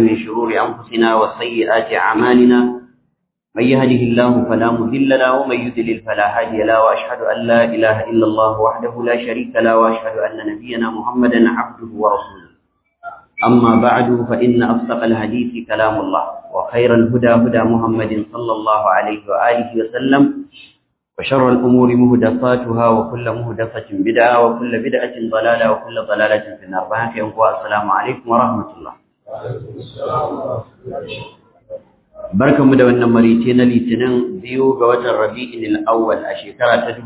من شرور أنفسنا وسيئات أعمالنا من يهده الله فلا مضل له ومن يضلل فلا هادي له وأشهد أن لا إله إلا الله وحده لا شريك له وأشهد أن نبينا محمدا عبده ورسوله أما بعد فإن أصدق الحديث كلام الله وخير الهدى هدى محمد صلى الله عليه وآله وسلم وشر الأمور مهدفاتها وكل مهدفة بدعة وكل بدعة ضلالة وكل ضلالة في النار بهاك السلام عليكم ورحمة الله barkan mu da wannan marice na litinin biyu ga watan rabi'in al-awwal a shekara ta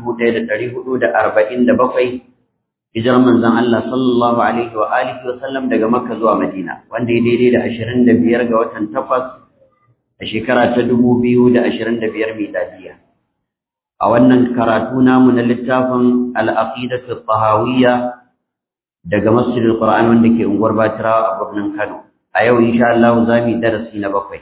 1447 hijirar manzon Allah sallallahu alaihi wa alihi wa sallam daga Makka zuwa Madina wanda ya daidai da 25 ga watan Tafas a shekara ta 2025 miladiya a wannan karatu namu na littafin al-aqidatu at-tahawiyya daga Masjidil Qur'an wanda ke unguwar Batirawa a birnin Kano a yau insha Allah za mu yi darasi na bakwai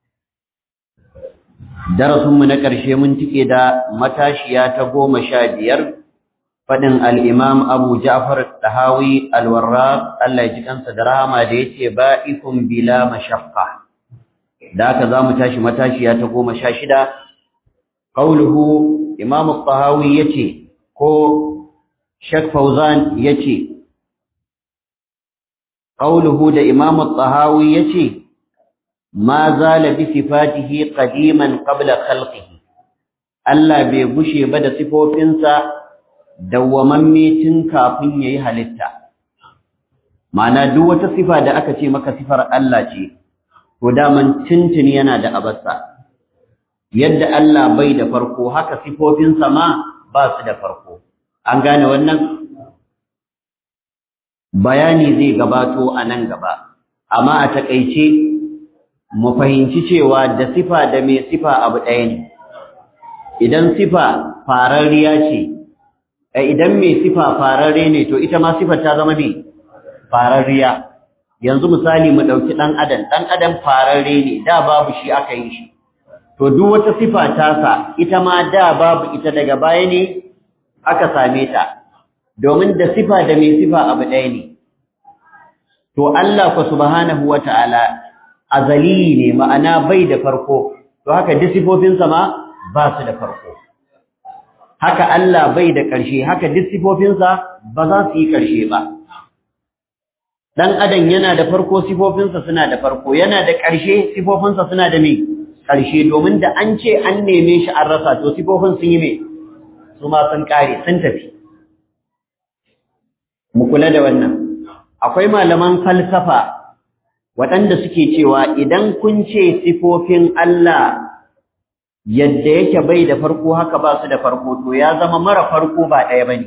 darasinmu na ƙarshe mun tike da matashiya ta goma sha biyar faɗin al'imam abu ja'far ɗahawi alwarra Allah ya ji kansa da rahama da ya ce ba'ikun bila mashakka da aka za mu tashi matashiya ta goma sha shida ƙauluhu imam ɗahawi ya ce ko shek fauzan ya ce ƙauluhu da imam ɗahawi ya ce ma zala bi sifatihi qadiman qabla khalqihi Allah bai gushe ba da sifofinsa dawwamamme tun kafin yayi halitta ma'ana duk wata sifa da aka ce maka sifar Allah ce to daman tuntuni yana da abarsa yadda Allah bai da farko haka sifofinsa ma ba su da farko an gane wannan bayani zai gabato a nan gaba amma a takeice mu fahimci cewa da sifa da mai sifa abu ɗaya ne idan sifa fararriya ce idan mai sifa fararre ne to ita ma sifar ta zama mai fararriya yanzu misali mu ɗauki ɗan adam ɗan adam fararre ne da babu shi aka yi shi to duk wata sifa tasa ita ma da babu ita daga baya ne aka same ta domin da sifa da mai sifa abu ɗaya ne to Allah fa subhanahu wata'ala azali ne ma'ana bai da farko to haka disifofinsa ma ba su da farko haka Allah bai da ƙarshe haka disifofinsa ba za su yi ƙarshe ba dan adam yana da farko sifofinsa suna da farko yana da ƙarshe sifofinsa suna da me ƙarshe domin da an ce an neme shi an rasa to sifofin sun yi me su ma sun kare sun tafi mu kula da wannan akwai malaman falsafa waɗanda suke cewa idan kun ce sifofin Allah yadda yake bai da farko haka ba su da farko to ya zama mara farko ba ɗaya bane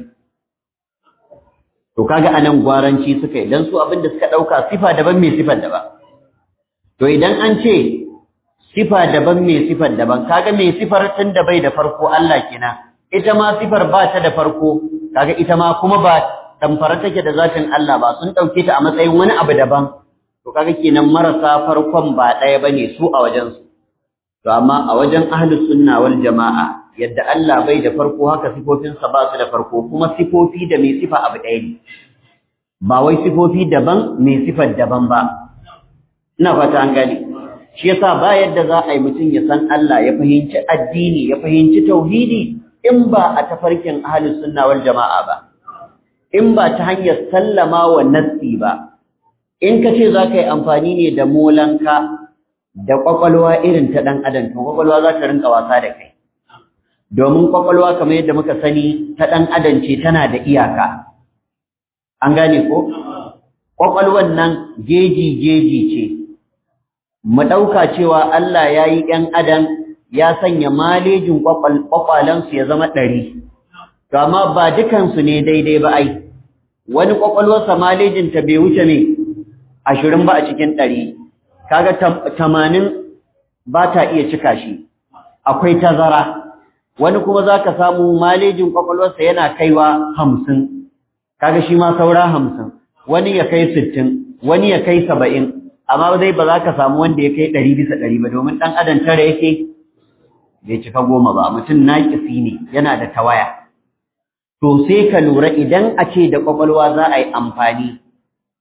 to kaga anan gwaranci suka yi dan su abin da suka ɗauka sifa daban mai sifar daban to idan an ce sifa daban mai sifar daban kaga mai sifar tun da bai da farko Allah kenan ita ma sifar ba ta da farko kaga ita ma kuma ba tamfara take da zatin Allah ba sun ɗauke ta a matsayin wani abu daban to kaga kenan marasa farkon ba ɗaya bane su a wajen su to amma a wajen ahlus sunna wal jamaa yadda Allah bai da farko haka sifofin sa ba su da farko kuma sifofi da mai sifa abu ɗaya ne ba wai sifofi daban mai sifar daban ba ina fata an gane shi yasa ba yadda za a yi mutum ya san Allah ya fahimci addini ya fahimci tauhidi in ba a tafarkin ahlus sunna wal jamaa ba in ba ta hanyar sallama wa nassi ba in ka ce za ka yi amfani ne da molanka da ƙwaƙwalwa irin ta ɗan adam to ƙwaƙwalwa za ta rinka wasa da kai domin ƙwaƙwalwa kamar yadda muka sani ta ɗan adam ce tana da iyaka an gane ko ƙwaƙwalwan nan jeji jeji ce mu ɗauka cewa Allah ya yi ‘yan adam ya sanya malejin ƙwaƙwalensu ya zama ɗari to amma ba dukansu ne daidai ba ai wani ƙwaƙwalwarsa malejinta bai wuce ne ashirin ba a cikin ɗari kaga tamanin ba ta iya cika shi akwai tazara wani kuma za ka samu malejin ƙwaƙwalwarsa yana kaiwa hamsin kaga shi ma saura hamsin wani ya kai sittin wani ya kai saba'in amma dai ba za ka samu wanda ya kai ɗari bisa ɗari ba domin ɗan adam tara yake bai cika goma ba mutum naƙisi ne yana da tawaya to sai ka lura idan a ce da ƙwaƙwalwa za a yi amfani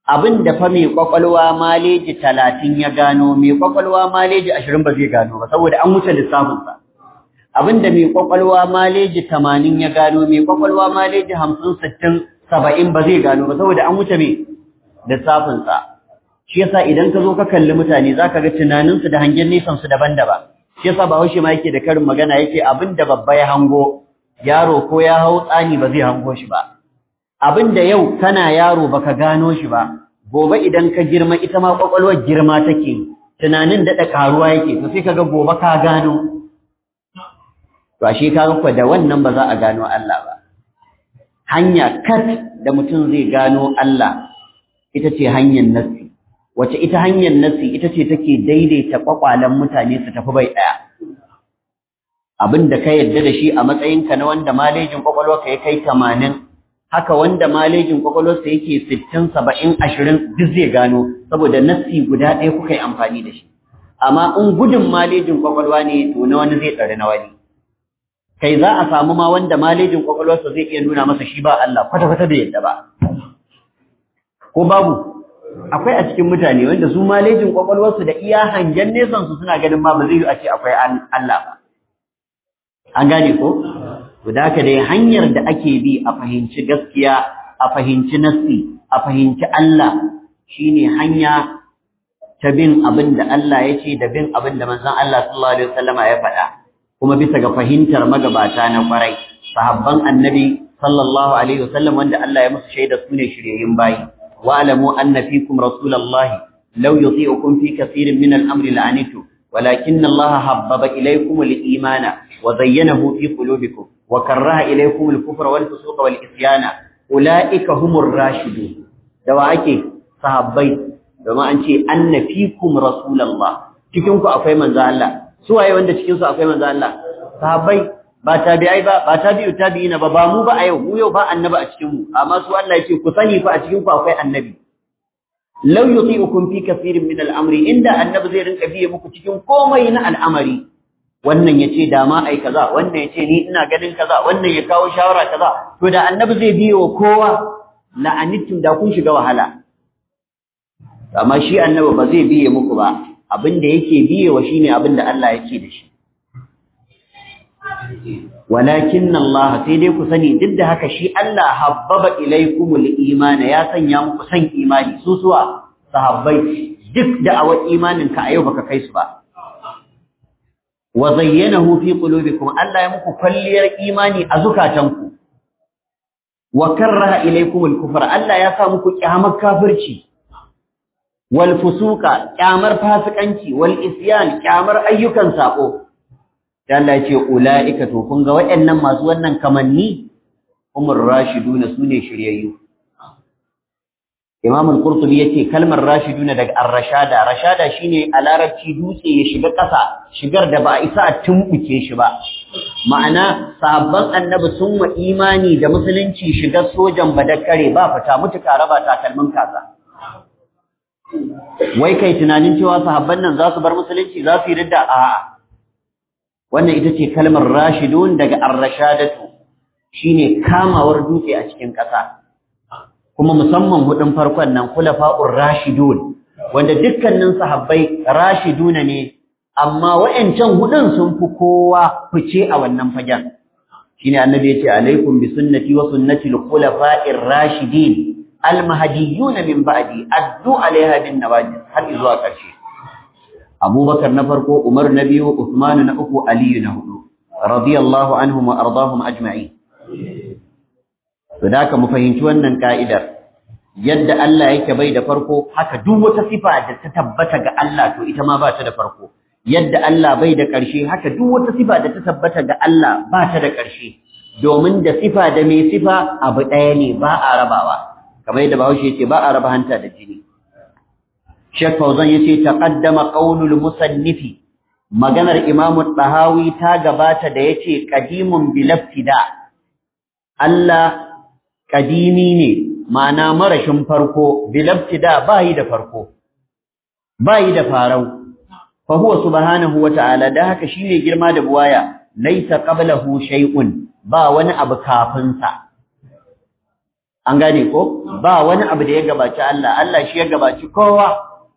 abin da fa mai kwakwalwa maleji talatin ya gano mai kwakwalwa maleji ashirin ba zai gano ba saboda an wuce lissafinsa abin da mai kwakwalwa maleji tamanin ya gano mai kwakwalwa maleji hamsin sittin saba'in ba zai gano ba saboda an wuce mai lissafinsa shi yasa idan ka zo ka kalli mutane za ka ga tunaninsu da hangen nesansu daban-daban shi yasa ba haushe ma yake da karin magana yake abin da babba ya hango yaro ko ya hau tsani ba zai hango shi ba abin da yau kana yaro baka gano shi ba gobe idan ka girma ita ma kwakwalwar girma take tunanin daɗa karuwa yake to sai kaga gobe ka gano to ashe kaga ko da wannan ba za a gano Allah ba hanya kat da mutum zai gano Allah ita ce hanyar nassi wace ita hanyar nassi ita ce take daidaita kwakwalen mutane su tafi bai ɗaya abin da ka yarda da shi a matsayinka na wanda malejin kwakwalwarka ya kai tamanin haka wanda malejin kwakwalwarsa yake sittin saba'in ashirin duk zai gano saboda nassi guda ɗaya kuka yi amfani da shi amma in gudun malejin kwakwalwa ne to na wani zai tsare na wani kai za a samu ma wanda malejin kwakwalwarsa zai iya nuna masa shi ba Allah kwata-kwata bai yadda ba ko babu akwai a cikin mutane wanda su malejin kwakwalwarsu da iya hangen nesan su suna ganin ma ba zai yi a ce akwai Allah ba an gane ko to da haka dai hanyar da ake bi a fahimci gaskiya a fahimci nassi a fahimci Allah shine hanya ta bin abin da Allah ya ce da bin abin da manzon Allah sallallahu alaihi wasallama ya faɗa kuma bisa ga fahimtar magabata na kwarai sahabban annabi sallallahu alaihi wasallam wanda Allah ya musu shaida su ne shiryayyun bayi wa alamu anna fikum rasulullahi law yuti'ukum fi kathirin min al-amri la'anitu ولكن الله حبب إليكم الإيمان وزينه في قلوبكم وكره إليكم الكفر والفسوق والإسيان أولئك هم الراشدون دواعك صحابي بما أنت أن فيكم رسول الله cikinku akwai manzo Allah su waye wanda cikin su akwai manzo Allah sahabbai ba tabi'ai ba ba tabi'u tabi'ina ba ba mu ba a yau mu yau ba annabi a cikin mu amma su Allah yake ku sani fa a cikin ku akwai annabi law yuti'ukum fi kathirin min al-amri inda annabi zai rinka biye muku cikin komai na al'amari wannan yace da ma ai kaza wannan yace ni ina ganin kaza wannan ya kawo shawara kaza to da annabi zai biye wa kowa la'anittum da kun shiga wahala amma shi annabi ba zai biye muku ba abinda yake biye wa shine abinda Allah yake da shi walakin Allah sai dai ku sani duk da haka shi Allah habbaba ilaikumul iman ya sanya muku san imani su suwa sahabbai duk da awa imanin ka a yau baka kai su ba wa zayyanahu fi qulubikum Allah ya muku kwalliyar imani a zukatanku wa karraha ilaikumul kufra Allah ya sa muku kyamar kafirci wal fusuqa kyamar fasikanci wal isyan kyamar ayyukan sako da Allah ce ula'ika to kun ga waɗannan masu wannan kamanni umar rashiduna sune shiryayyu Imam al-Qurtubi yace kalmar rashiduna daga ar-rashada rashada shine a larabci dutse ya shiga ƙasa shigar da ba a isa a tumbuke shi ba ma'ana sahabban annabi sun wa imani da musulunci shigar sojan badakare ba fita mutuka raba takalmin kaza wai kai tunanin cewa sahabban nan za su bar musulunci za su yi ridda a'a wannan ita ce kalmar rashidun daga ar-rashadatu shine kamawar dutse a cikin ƙasa kuma musamman hudun farkon nan khulafa'ur rashidun wanda dukkanin sahabbai rashiduna ne amma wayancan hudun sun fi kowa fice a wannan fagen shine annabi yace alaikum bi sunnati wa sunnati al-khulafa'ir rashidin al-mahdiyyin min ba'di addu alaiha bin nawajid har zuwa ƙarshe abubakar na farko umar na biyu usmanu na uku aliyu na hudu radiyallahu anhum wa ardahum ajma'in to da ka mu fahimci wannan ka'idar yadda Allah yake bai da farko haka duk wata sifa da ta tabbata ga Allah to ita ma ba ta da farko yadda Allah bai da ƙarshe haka duk wata sifa da ta tabbata ga Allah ba ta da ƙarshe domin da sifa da mai sifa abu ɗaya ne ba a rabawa kamar yadda Bahaushe yace ba a raba hanta da jini Sheikh Fauzan yace taqaddama qaulul musannifi maganar Imam Tahawi ta gabata da yace qadimun bilaftida Allah kadimi ne ma'ana marashin farko bilaftida bai da farko bai da farau fa huwa subhanahu wa ta'ala da haka shine girma da buwaya laysa qablahu shay'un ba wani abu kafin sa an gane ko ba wani abu da ya gabaci Allah Allah shi ya gabaci kowa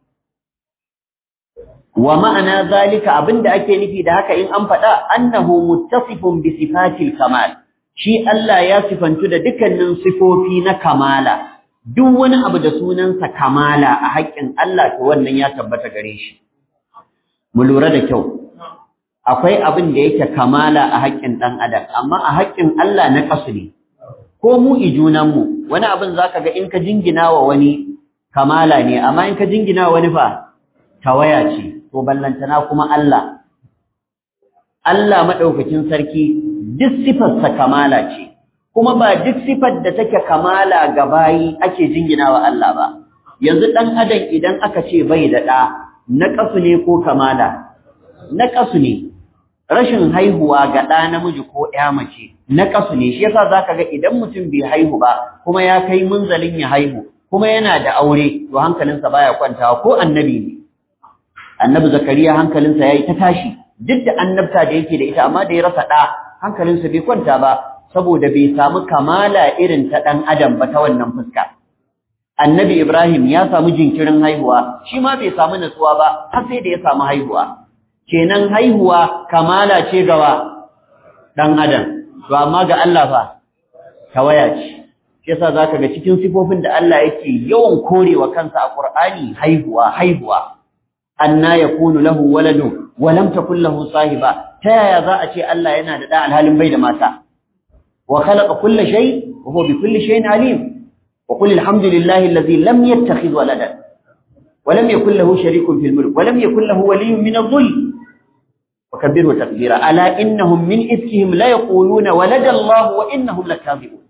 wa ma'ana zalika abinda ake nufi da haka in an faɗa annahu muttasifun bi sifatil kamal shi Allah ya sifantu da dukkanin sifofi na kamala duk wani abu da sunansa kamala a haƙƙin Allah to wannan ya tabbata gare shi mu lura da kyau akwai abin da yake kamala a haƙƙin ɗan adam amma a haƙƙin Allah na ƙasu ne ko mu ijunanmu wani abin zaka ga in ka jingina wa wani kamala ne amma in ka jingina wa wani fa tawaya ce to ballantana kuma Allah Allah madaukakin sarki duk sifarsa kamala ce kuma ba duk sifar da take kamala ga bayi ake jingina wa Allah ba yanzu dan adam idan aka ce bai da da na kasu ne ko kamala na kasu ne rashin haihuwa ga ɗa namiji ko ƴa mace na kasu ne shi yasa zaka ga idan mutum bai haihu ba kuma ya kai munzalin ya haihu kuma yana da aure to hankalinsa baya kwantawa ko annabi ne annabi zakariya hankalinsa yayi ta tashi duk da annabta da yake da ita amma da ya rasa ɗa hankalinsa bai kwanta ba saboda bai samu kamala irin ta ɗan adam ba ta wannan fuska annabi ibrahim ya samu jinkirin haihuwa shi ma bai samu natsuwa ba har sai da ya samu haihuwa kenan haihuwa kamala ce gawa ɗan adam to amma ga Allah fa tawaya ce shi yasa zaka ga cikin sifofin da Allah yake yawan korewa kansa a Qur'ani haihuwa haihuwa anna yakunu lahu waladu wa lam takul lahu sahiba ta yaya za a ce Allah yana da da alhalin bai da mata wa khalaqa kulla shay wa huwa bi kulli shay'in alim wa qul alhamdulillahi alladhi lam yattakhidh waladan wa lam yakul lahu sharikun fil mulk wa lam yakul lahu waliyyun min adh-dhull وكبره تكبيرا ألا إنهم من إفكهم لا يقولون ولد الله وإنهم لكاذبون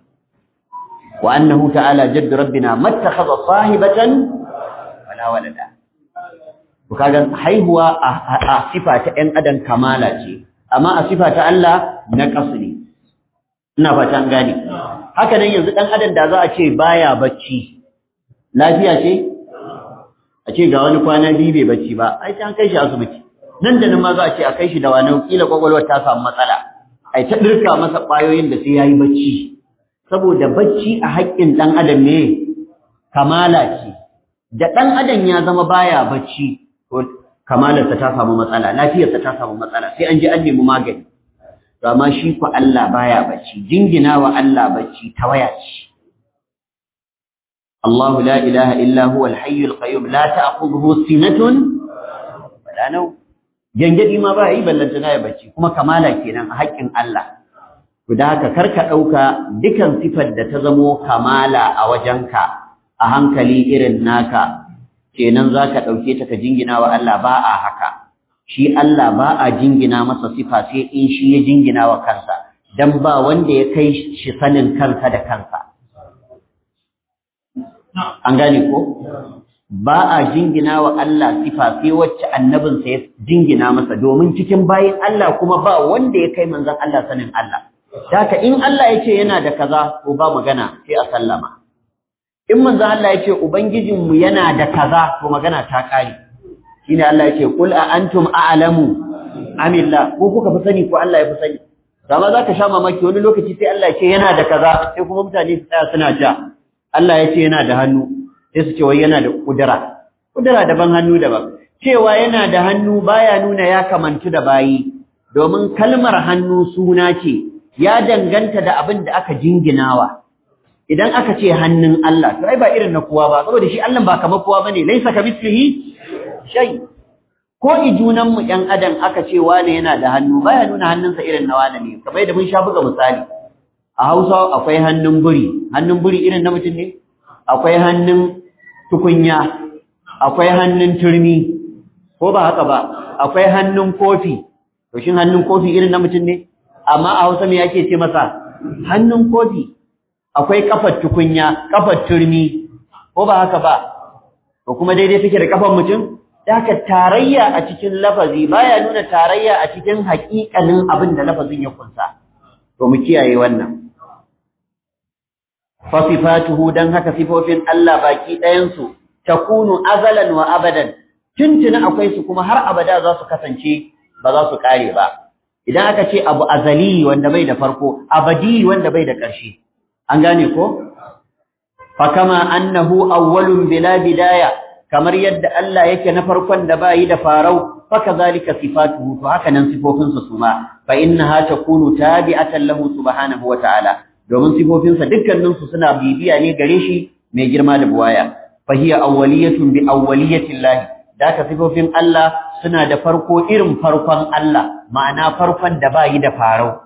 وأنه تعالى جد ربنا ما اتخذ صاحبة ولا ولدا وكذا حيهوا صفة أن أدن كمالة أما صفة الله نقصني ina fatan gane haka nan yanzu dan adam da za a ce baya bacci lafiya ce a ce ga wani kwana biyu bai bacci ba ai an kai shi asibiti nan da nan ma za a ce a kai shi da wani kila kwakwalwar ta samu matsala ai ta dirka masa ƙwayoyin da sai yayi bacci saboda bacci a haƙƙin ɗan adam ne kamala ce da ɗan adam ya zama baya bacci to kamalarsa ta samu matsala lafiyarsa ta samu matsala sai an je an nemi magani to amma shi ku Allah baya bacci jingina wa Allah bacci tawaya ce الله لا إله إلا هو الحي القيوم لا تأخذه سنة ولا نوم gangadi ma ba yi ballantana ya bacci kuma kamala kenan a haƙƙin Allah to da haka karka ɗauka dukan sifar da ta zamo kamala a wajenka a hankali irin naka kenan zaka ɗauke ta ka jingina wa Allah ba a haka shi Allah ba a jingina masa sifa sai in shi ya jingina wa kansa dan ba wanda ya kai shi sanin kansa da kansa an gane ko ba a jingina wa Allah sifa sai wacce annabinsa ya jingina masa domin cikin bayin Allah kuma ba wanda ya kai manzon Allah sanin Allah haka in Allah ya ce yana da kaza to ba magana sai a sallama in manzon Allah ya ce ubangijinmu yana da kaza to magana ta kare shine Allah ya ce qul a antum a'lamu amillah ko kuka fi sani ko Allah ya fi sani dama zaka sha mamaki wani lokaci sai Allah ya ce yana da kaza sai kuma mutane su tsaya suna ja Allah ya ce yana da hannu sai su ce wai yana da kudura kudura daban hannu daban cewa yana da hannu baya nuna ya kamantu da bayi domin kalmar hannu suna ce ya danganta da abin da aka jinginawa idan aka ce hannun Allah to ai ba irin na kowa ba saboda shi Allah ba kamar kowa bane laisa kamithlihi shay ko ijunan mu ɗan adam aka ce wane yana da hannu baya nuna hannunsa irin na wane ne kamar da mun sha buga misali a Hausa akwai hannun buri hannun buri irin na mutum ne akwai hannun tukunya akwai hannun turmi ko ba haka ba akwai hannun kofi to shin hannun kofi irin na mutum ne amma a Hausa me yake ce masa hannun kofi akwai kafar tukunya kafar turmi ko ba haka ba to kuma daidai take da kafar mutum haka tarayya a cikin lafazi baya nuna tarayya a cikin haƙiƙanin abin da lafazin ya kunsa to mu kiyaye wannan fasifatuhu dan haka sifofin Allah baki ɗayan su takunu azalan wa abadan tuntuna akwai su kuma har abada za su kasance ba za su kare ba idan aka ce abu azali wanda bai da farko abadi wanda bai da ƙarshe an gane ko fa kama annahu awwalun bila bidaya kamar yadda Allah yake na farkon da bayi da farau fa kazalika sifatuhu to haka nan sifofinsa su ma fa innaha takunu tabi'atan lahu subhanahu wa ta'ala domin sifofinsa dukkanin su suna bibiya ne gare shi mai girma da buwaya fa hiya awwaliyatun bi awwaliyati Allah daka sifofin Allah suna da farko irin farkon Allah ma'ana farkon da bayi da farau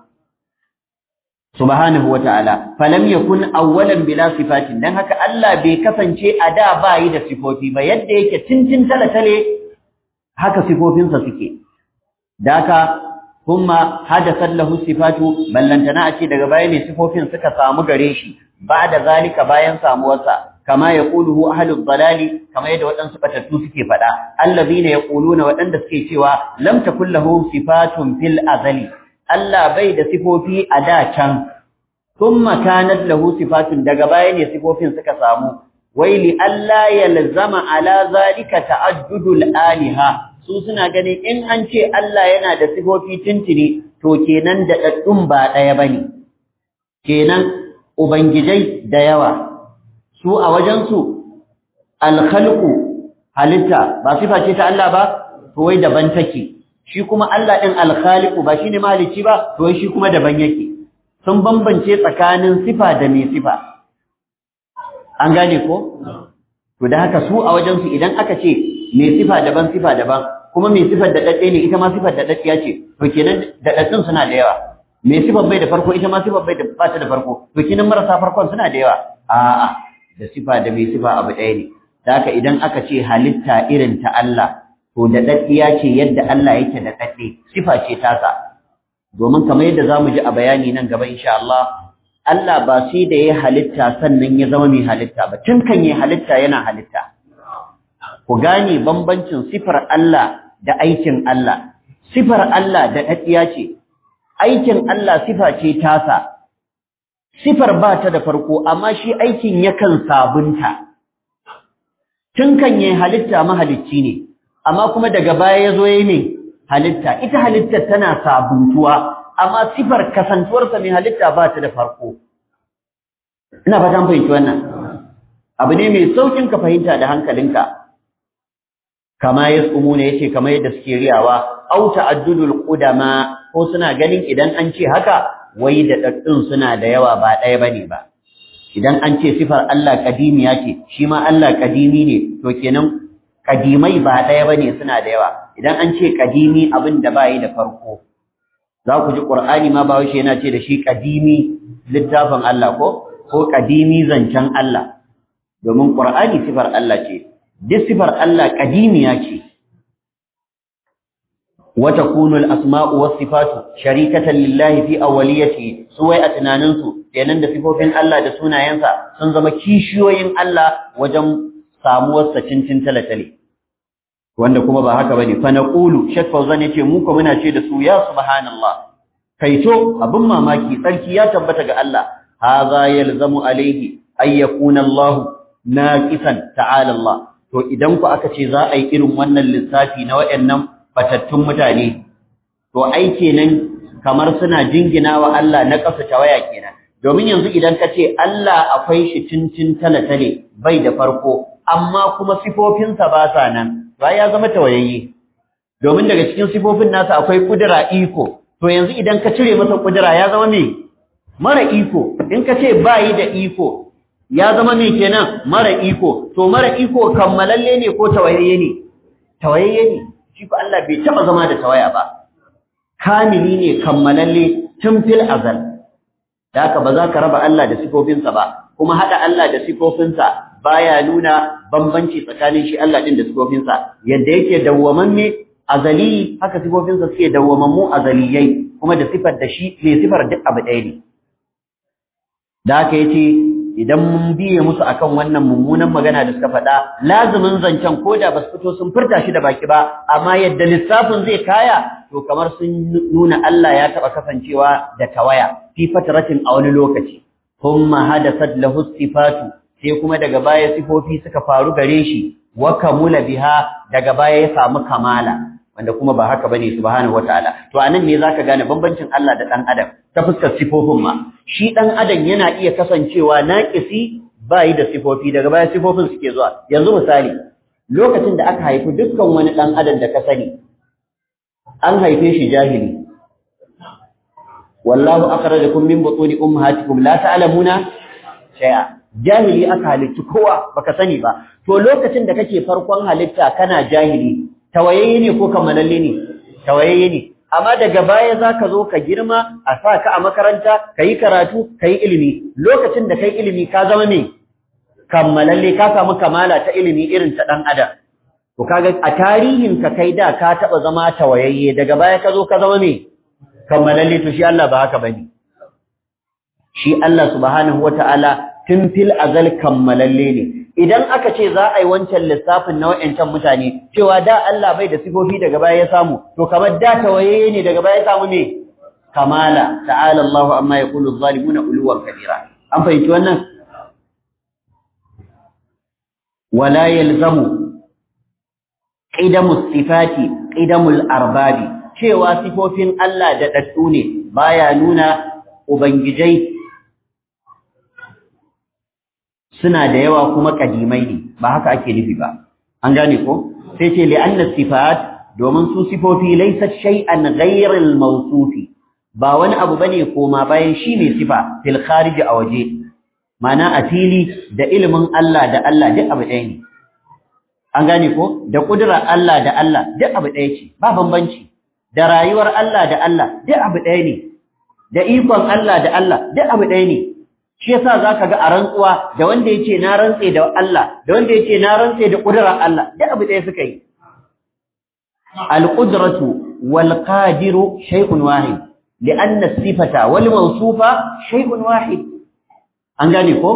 subhanahu wata'ala falam yakun awwalan bila sifatin dan haka Allah bai kasance a da bayi da sifofi ba yadda yake tintin talatale haka sifofinsa suke daka kuma hadathat lahu sifatu ballantana a ce daga baya ne sifofin suka samu gare shi ba da zalika bayan samuwarsa kama yaquluhu ahlud dalali kama yadda waɗansu batattu suke faɗa allazina yaquluna waɗanda suke cewa lam takul lahu sifatun fil azali Allah bai da sifofi a da can thumma kanat lahu sifatun daga baya ne sifofin suka samu waili Allah yalzama ala zalika ta'addudul aliha su suna ganin in an ce Allah yana da sifofi tintini to kenan da daddun ba daya bane kenan ubangijai da yawa su a wajen su al-khalqu halitta ba sifa ce ta Allah ba to wai daban take shi kuma Allah ɗin alkhaliku ba shi ne mahalicci ba, to shi kuma daban yake, sun bambance tsakanin sifa da mai sifa. An gane ko? To da haka su a wajensu idan aka ce mai sifa daban sifa daban, kuma mai sifar da ɗaɗɗe ne ita ma sifar da ɗaɗɗiya ce, to kenan da ɗaɗɗin suna da yawa. Mai sifar bai da farko ita ma sifar bai da ba ta da farko, to kenan marasa farkon suna da yawa. A'a, da sifa da mai sifa abu ɗaya ne. Da haka idan aka ce halitta irin ta Allah, to da daddiya ce yadda Allah yake da dadde sifa ce tasa domin kamar yadda zamu ji a bayani nan gaba insha Allah Allah ba sai da ya halitta sannan ya zama mai halitta ba tun kan ya halitta yana halitta ku gane bambancin sifar Allah da aikin Allah sifar Allah da daddiya ce aikin Allah sifa ce tasa sifar ba ta da farko amma shi aikin yakan sabunta tun kan ya halitta mahalicci ne amma kuma daga baya ya zo ya yi halitta ita halittar tana sabuntuwa amma sifar kasantuwarsa mai halitta ba ta da farko ina fatan fahimci wannan abu ne mai saukin ka fahimta da hankalinka kama ya tsumu ne yace kamar yadda suke riyawa au ta'addudul qudama ko suna ganin idan an ce haka wai da daddun suna da yawa ba ɗaya bane ba idan an ce sifar Allah kadimiya ce shi ma Allah kadimi ne to kenan kadimai ba ɗaya ba ne suna da yawa idan an ce kadimi abin da ba yi da farko za ku ji ƙur'ani ma ba yana ce da shi kadimi littafin Allah ko ko kadimi zancen Allah domin ƙur'ani sifar Allah ce duk sifar Allah kadimiya ce wa takunu al-asma'u was sifatu sharikatan lillahi fi awwaliyati su wai a tunaninsu kenan da sifofin Allah da sunayensa sun zama kishiyoyin Allah wajen samuwarsa cincin talatale wanda kuma ba haka bane fa naqulu shek fauzan yace mu ko muna ce da su ya subhanallah kaito abin mamaki tsarki ya tabbata ga Allah hadha yalzamu alayhi ay yakuna Allah naqisan ta'ala Allah to idan ku aka ce za a yi irin wannan lissafi na wayannan batattun mutane to ai kenan kamar suna jinginawa Allah na kasa tawaya kenan domin yanzu idan ka ce Allah akwai shi cincin talatale bai da farko amma kuma sifofinsa ba sa nan ba ya zama tawayayye domin daga cikin sifofin nasa akwai kudura iko to yanzu idan ka cire masa kudura ya zama me mara iko in ka ce bayi da iko ya zama me kenan mara iko to mara iko kammalalle ne ko tawayayye ne tawayayye ne shi ko Allah bai taba zama da tawaya ba kamili ne kammalalle tun fil azal da haka ba za ka raba Allah da sifofinsa ba kuma hada Allah da sifofinsa baya nuna bambanci tsakanin shi Allah din da sifofinsa yadda yake dawwamamme azali haka sifofinsa suke dawwamammu azaliyai kuma da sifar da shi ne sifar duk abu ɗaya ne da haka yace idan mun biye musu akan wannan mummunan magana da suka faɗa lazumin zancen ko da ba su fito sun furta shi da baki ba amma yadda lissafin zai kaya to kamar sun nuna Allah ya taɓa kasancewa da tawaya fi fatratin a wani lokaci thumma hadathat lahu sifatu sai kuma daga baya sifofi suka faru gare shi wa kamula biha daga baya ya samu kamala wanda kuma ba haka bane subhanahu wataala to anan ne zaka gane bambancin Allah da dan adam ta fuskar sifofin ma shi dan adam yana iya kasancewa naqisi ba yi da sifofi daga baya sifofin suke zuwa yanzu misali lokacin da aka haifi dukkan wani ɗan adam da ka sani an haife shi jahili wallahu akhrajakum min butuni ummahatikum la ta'lamuna shay'a jahili aka halitta kowa baka sani ba to lokacin da kake farkon halitta kana jahili tawayayye ne ko kammalalle ne tawayayye ne amma daga baya zaka zo ka girma a sa ka a makaranta kayi karatu kayi ilimi lokacin da kai ilimi ka zama me kammalalle ka samu kamala ta ilimi irin ta dan adam to kaga a tarihin ka kai da ka taba zama tawayayye daga baya ka zo ka zama me kammalalle to shi Allah ba haka bane shi Allah subhanahu wataala tun fil azal kammalalle ne idan aka ce za a yi wancan lissafin na wa'ancan mutane cewa da Allah bai da sifofi daga baya ya samu to kamar da tawaye ne daga baya ya samu ne kamala ta'ala Allahu amma yaqulu adh-dhalimuna uluwan kabira an fahimci wannan wala yalzamu qidamu sifati qidamul arbabi cewa sifofin Allah da daddu ne baya nuna ubangijai suna da yawa kuma kadimai ne ba haka ake nufi ba an gane ko sai ce li'anna sifat domin su sifofi laysat shay'an ghayra al-mawsufi ba wani abu bane koma bayan shi ne sifa fil kharij a waje mana a fili da ilimin Allah da Allah duk abu ɗaya ne an gane ko da kudurar Allah da Allah duk abu ɗaya ce ba bambanci da rayuwar Allah da Allah duk abu ɗaya ne da ikon Allah da Allah duk abu ɗaya ne shi yasa zaka ga a rantsuwa da wanda yace na rantse da Allah da wanda yace na rantse da kudurar Allah duk abu ɗaya suka yi al-qudratu wal qadiru shay'un wahid لأن الصفة والموصوفة شيء واحد an gane ko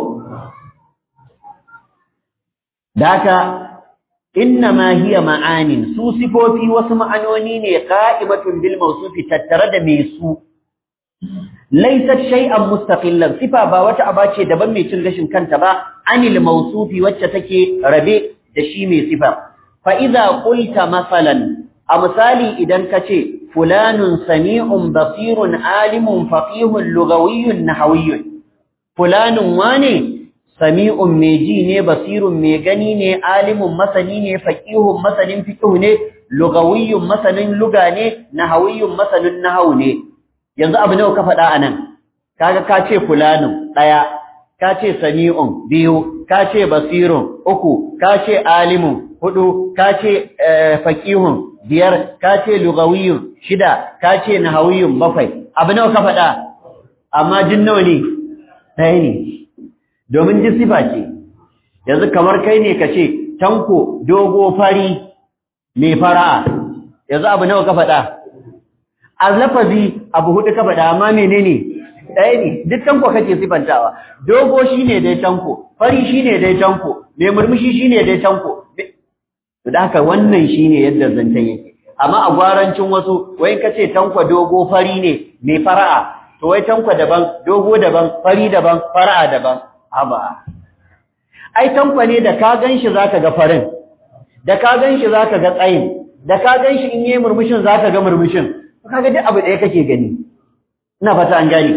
daka innama hiya ma'anin su sifofi wasu ma'anoni ne qa'imatun bil mawsufi tattare da me su laysat shay'an mustaqillan sifa ba wata aba ce daban mai cin gashin kanta ba anil mawsufi wacce take rabe da shi mai sifa fa idza qulta masalan a misali idan kace fulanun sami'un basirun alimun faqihun lugawiyyun nahawiyyun fulanun wane sami'un mai ji ne basirun mai gani ne alimun masani ne faqihun masanin fiqh ne lugawiyyun masanin luga ne nahawiyyun masanin nahawu ne yanzu abu nawa ka faɗa anan kaga ka ce fulanun daya ka ce sami'un biyu ka ce basirun uku ka ce alimun hudu ka ce faqihun biyar ka ce lugawiyyun shida ka ce nahawiyyun bakwai abu nawa ka faɗa amma jin nawa ne ɗaya ne domin ji sifa ce yanzu kamar kai ne ka ce tanko dogo fari mai fara'a yanzu abu nawa ka faɗa a lafazi abu hudu ka faɗa amma menene ɗaya ne duk tanko kake sifantawa dogo shine dai tanko fari shine dai tanko mai murmushi shine dai tanko da haka wannan shine yadda zancen yake amma a gwarancin wasu wai ka ce tanko dogo fari ne mai fara'a to wai tanko daban dogo daban fari daban fara'a daban haba ai tanko ne da ka ganshi zaka ga farin da ka ganshi zaka ga tsayin da ka ganshi in yi murmushin zaka ga murmushin kaga duk abu ɗaya kake gani ina fata an gane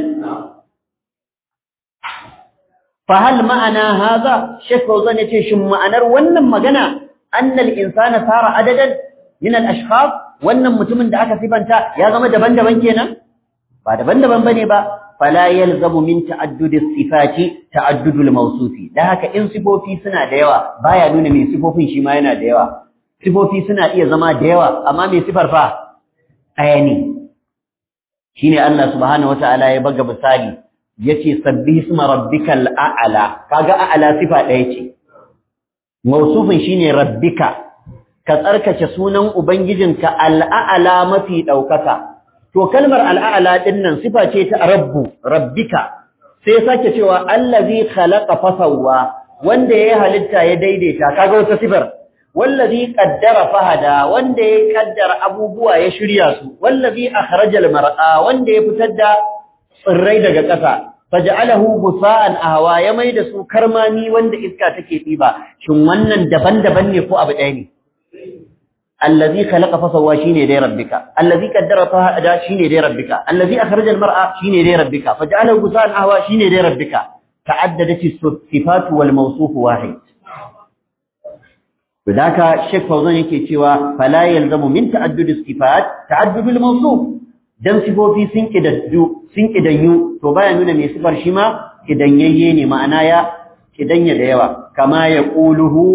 fa hal ma'ana hadha shekh Fauzan yace shin ma'anar wannan magana annal insana sara adadan min al ashkhas wannan mutumin da aka sifanta ya zama daban-daban kenan ba daban-daban bane ba fala yalzamu min ta'addudi sifati ta'addudul mawsufi dan haka in sifofi suna da yawa baya nuna mai sifofin shi ma yana da yawa sifofi suna iya zama da yawa amma mai sifar fa ɗaya ne shine Allah subhanahu wataala ya baga misali yace sabbih isma rabbikal a'la kaga a'la sifa ɗaya ce mausufin shine rabbika ka tsarkace sunan ubangijinka al'a'la mafi daukaka to kalmar al'a'la din nan sifa ce ta rabbu rabbika sai sake cewa allazi khalaqa fasawwa wanda ya halitta ya daidaita kaga wata sifar wallazi qaddara fahada wanda ya kaddara abubuwa ya shirya su wallazi akhrajal mar'a wanda ya fitar da tsirrai daga ƙasa faj'alahu busa'an ahwa ya maida su karmami wanda iska take diba shin wannan daban-daban ne ko abu ɗaya ne allazi khalaqa fasawwa shine dai rabbika allazi qaddara fahada shine dai rabbika allazi akhrajal mar'a shine dai rabbika faj'alahu busa'an ahwa shine dai rabbika ta'addadat as-sifat wal mawsuf wahid Bidaka Sheikh Fauzan yake cewa fala yalzamu min ta'addud as-sifat ta'addud al-mawsuf dan sifofi sun kidaddu sun kidanyu to baya nuna mai sifar shi ma kidanyayye ne ma'ana ya kidanya da yawa kama ya quluhu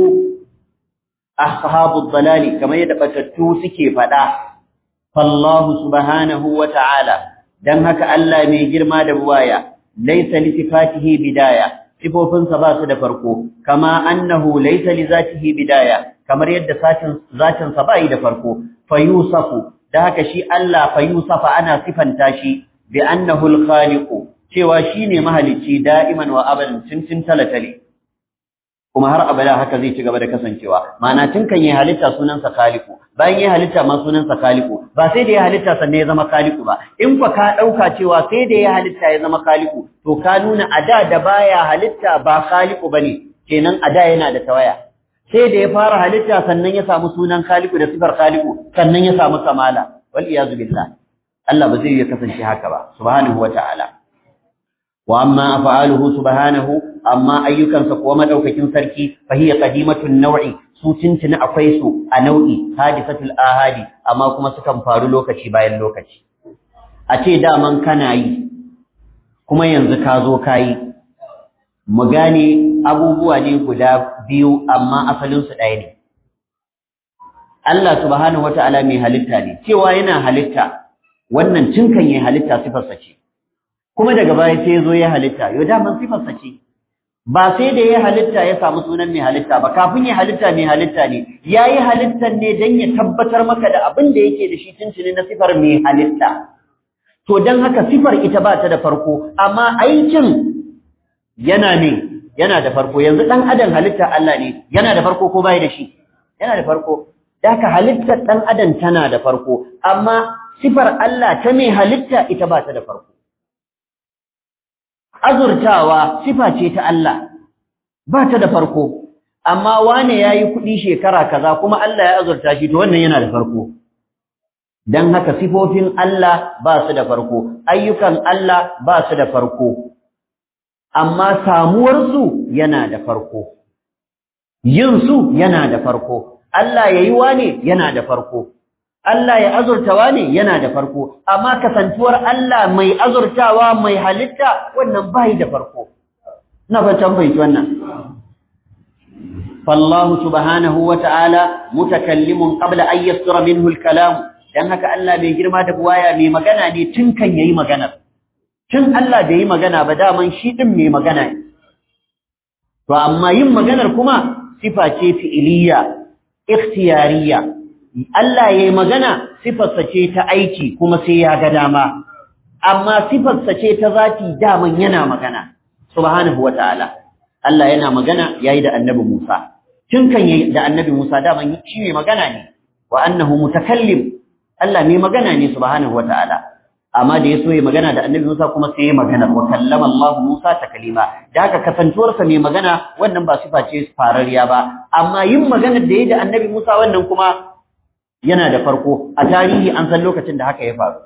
ashabud dalali kama yadda batattu suke fada fallahu subhanahu wa ta'ala dan haka Allah mai girma da buwaya laysa li sifatihi bidaya sifofinsa ba su da farko kama annahu laysa li zatihi bidaya kamar yadda satin zatin sa bai da farko fayusafu da haka shi Allah fayusafa ana sifanta shi bi annahu al-khaliqu cewa shine mahalicci da'iman wa abadan tuntun talatale kuma har abada haka zai ci gaba da kasancewa ma'ana tun kan yi halitta sunansa khaliqu bayan yi halitta ma sunansa khaliqu ba sai da ya halitta sannan ya zama khaliqu ba in kwa ka dauka cewa sai da ya halitta ya zama khaliqu to ka nuna ada da baya halitta ba khaliqu bane kenan ada yana da tawaya sai da ya fara halitta sannan ya samu sunan khaliqu da sifar khaliqu sannan ya samu kamala wal iyazu billah Allah ba zai ya kasance haka ba subhanahu wata'ala wa amma af'aluhu subhanahu amma ayyukansa kuwa madaukakin sarki fa hiya qadimatun naw'i su tuntuni akwai su a nau'i hadisatul ahadi amma kuma sukan faru lokaci bayan lokaci a ce daman kana yi kuma yanzu ka zo ka yi mu gane abubuwa ne guda biyu amma asalinsu ɗaya ne Allah subhanahu wata'ala mai halitta ne cewa yana halitta wannan cinkan yayin halitta sifarsa ce kuma daga baya sai ya zo ya halitta yau daman sifarsa ce ba sai da ya halitta ya samu sunan mai halitta ba kafin ya halitta mai halitta ne ya yi halittar ne don ya tabbatar maka da abin da yake da shi tuntuni na sifar mai halitta to don haka sifar ita ba ta da farko amma aikin yana ne yana da farko yanzu ɗan adam halitta Allah ne yana da farko ko bai da shi yana da farko da haka halittar ɗan adam tana da farko amma sifar Allah ta mai halitta ita ba ta da farko azurtawa sifa ce ta Allah ba ta da farko amma wane yayi kuɗi shekara kaza kuma Allah ya azurta shi to wannan yana da farko dan haka sifofin Allah ba su da farko ayyukan Allah ba su da farko amma samuwar su yana da farko yin su yana da farko Allah yayi wane yana da farko Allah ya azurtawa ne yana da farko, amma kasantuwar Allah mai azurtawa mai halitta wannan bai da farko. Na fatan fahimci wannan. Fallahu subhanahu wa ta'ala mutakallimun qabla an yastura minhu al-kalam dan haka Allah mai girma da buwaya mai magana ne tun kan yayi magana. Tun Allah bai yi magana ba daman shi din mai magana ne. To amma yin maganar kuma sifa ce fi'iliya, ikhtiyariya. Allah ya yi magana sifarsa ce ta aiki kuma sai ya ga dama, amma sifarsa ce ta zati daman yana magana, subhanahu wa ta'ala. Allah yana magana ya yi da annabi Musa, tun kan yi da annabi Musa daman shi mai magana ne, wa annahu mutakallim, Allah mai magana ne subhanahu wa ta'ala. Amma da ya so ya magana da annabi Musa kuma sai ya magana, wa kallama Allah Musa ta kalima, da haka kasantuwarsa mai magana wannan ba sifa ce farariya ba, amma yin maganar da ya da annabi Musa wannan kuma yana da farko a tarihi an san lokacin da haka ya faru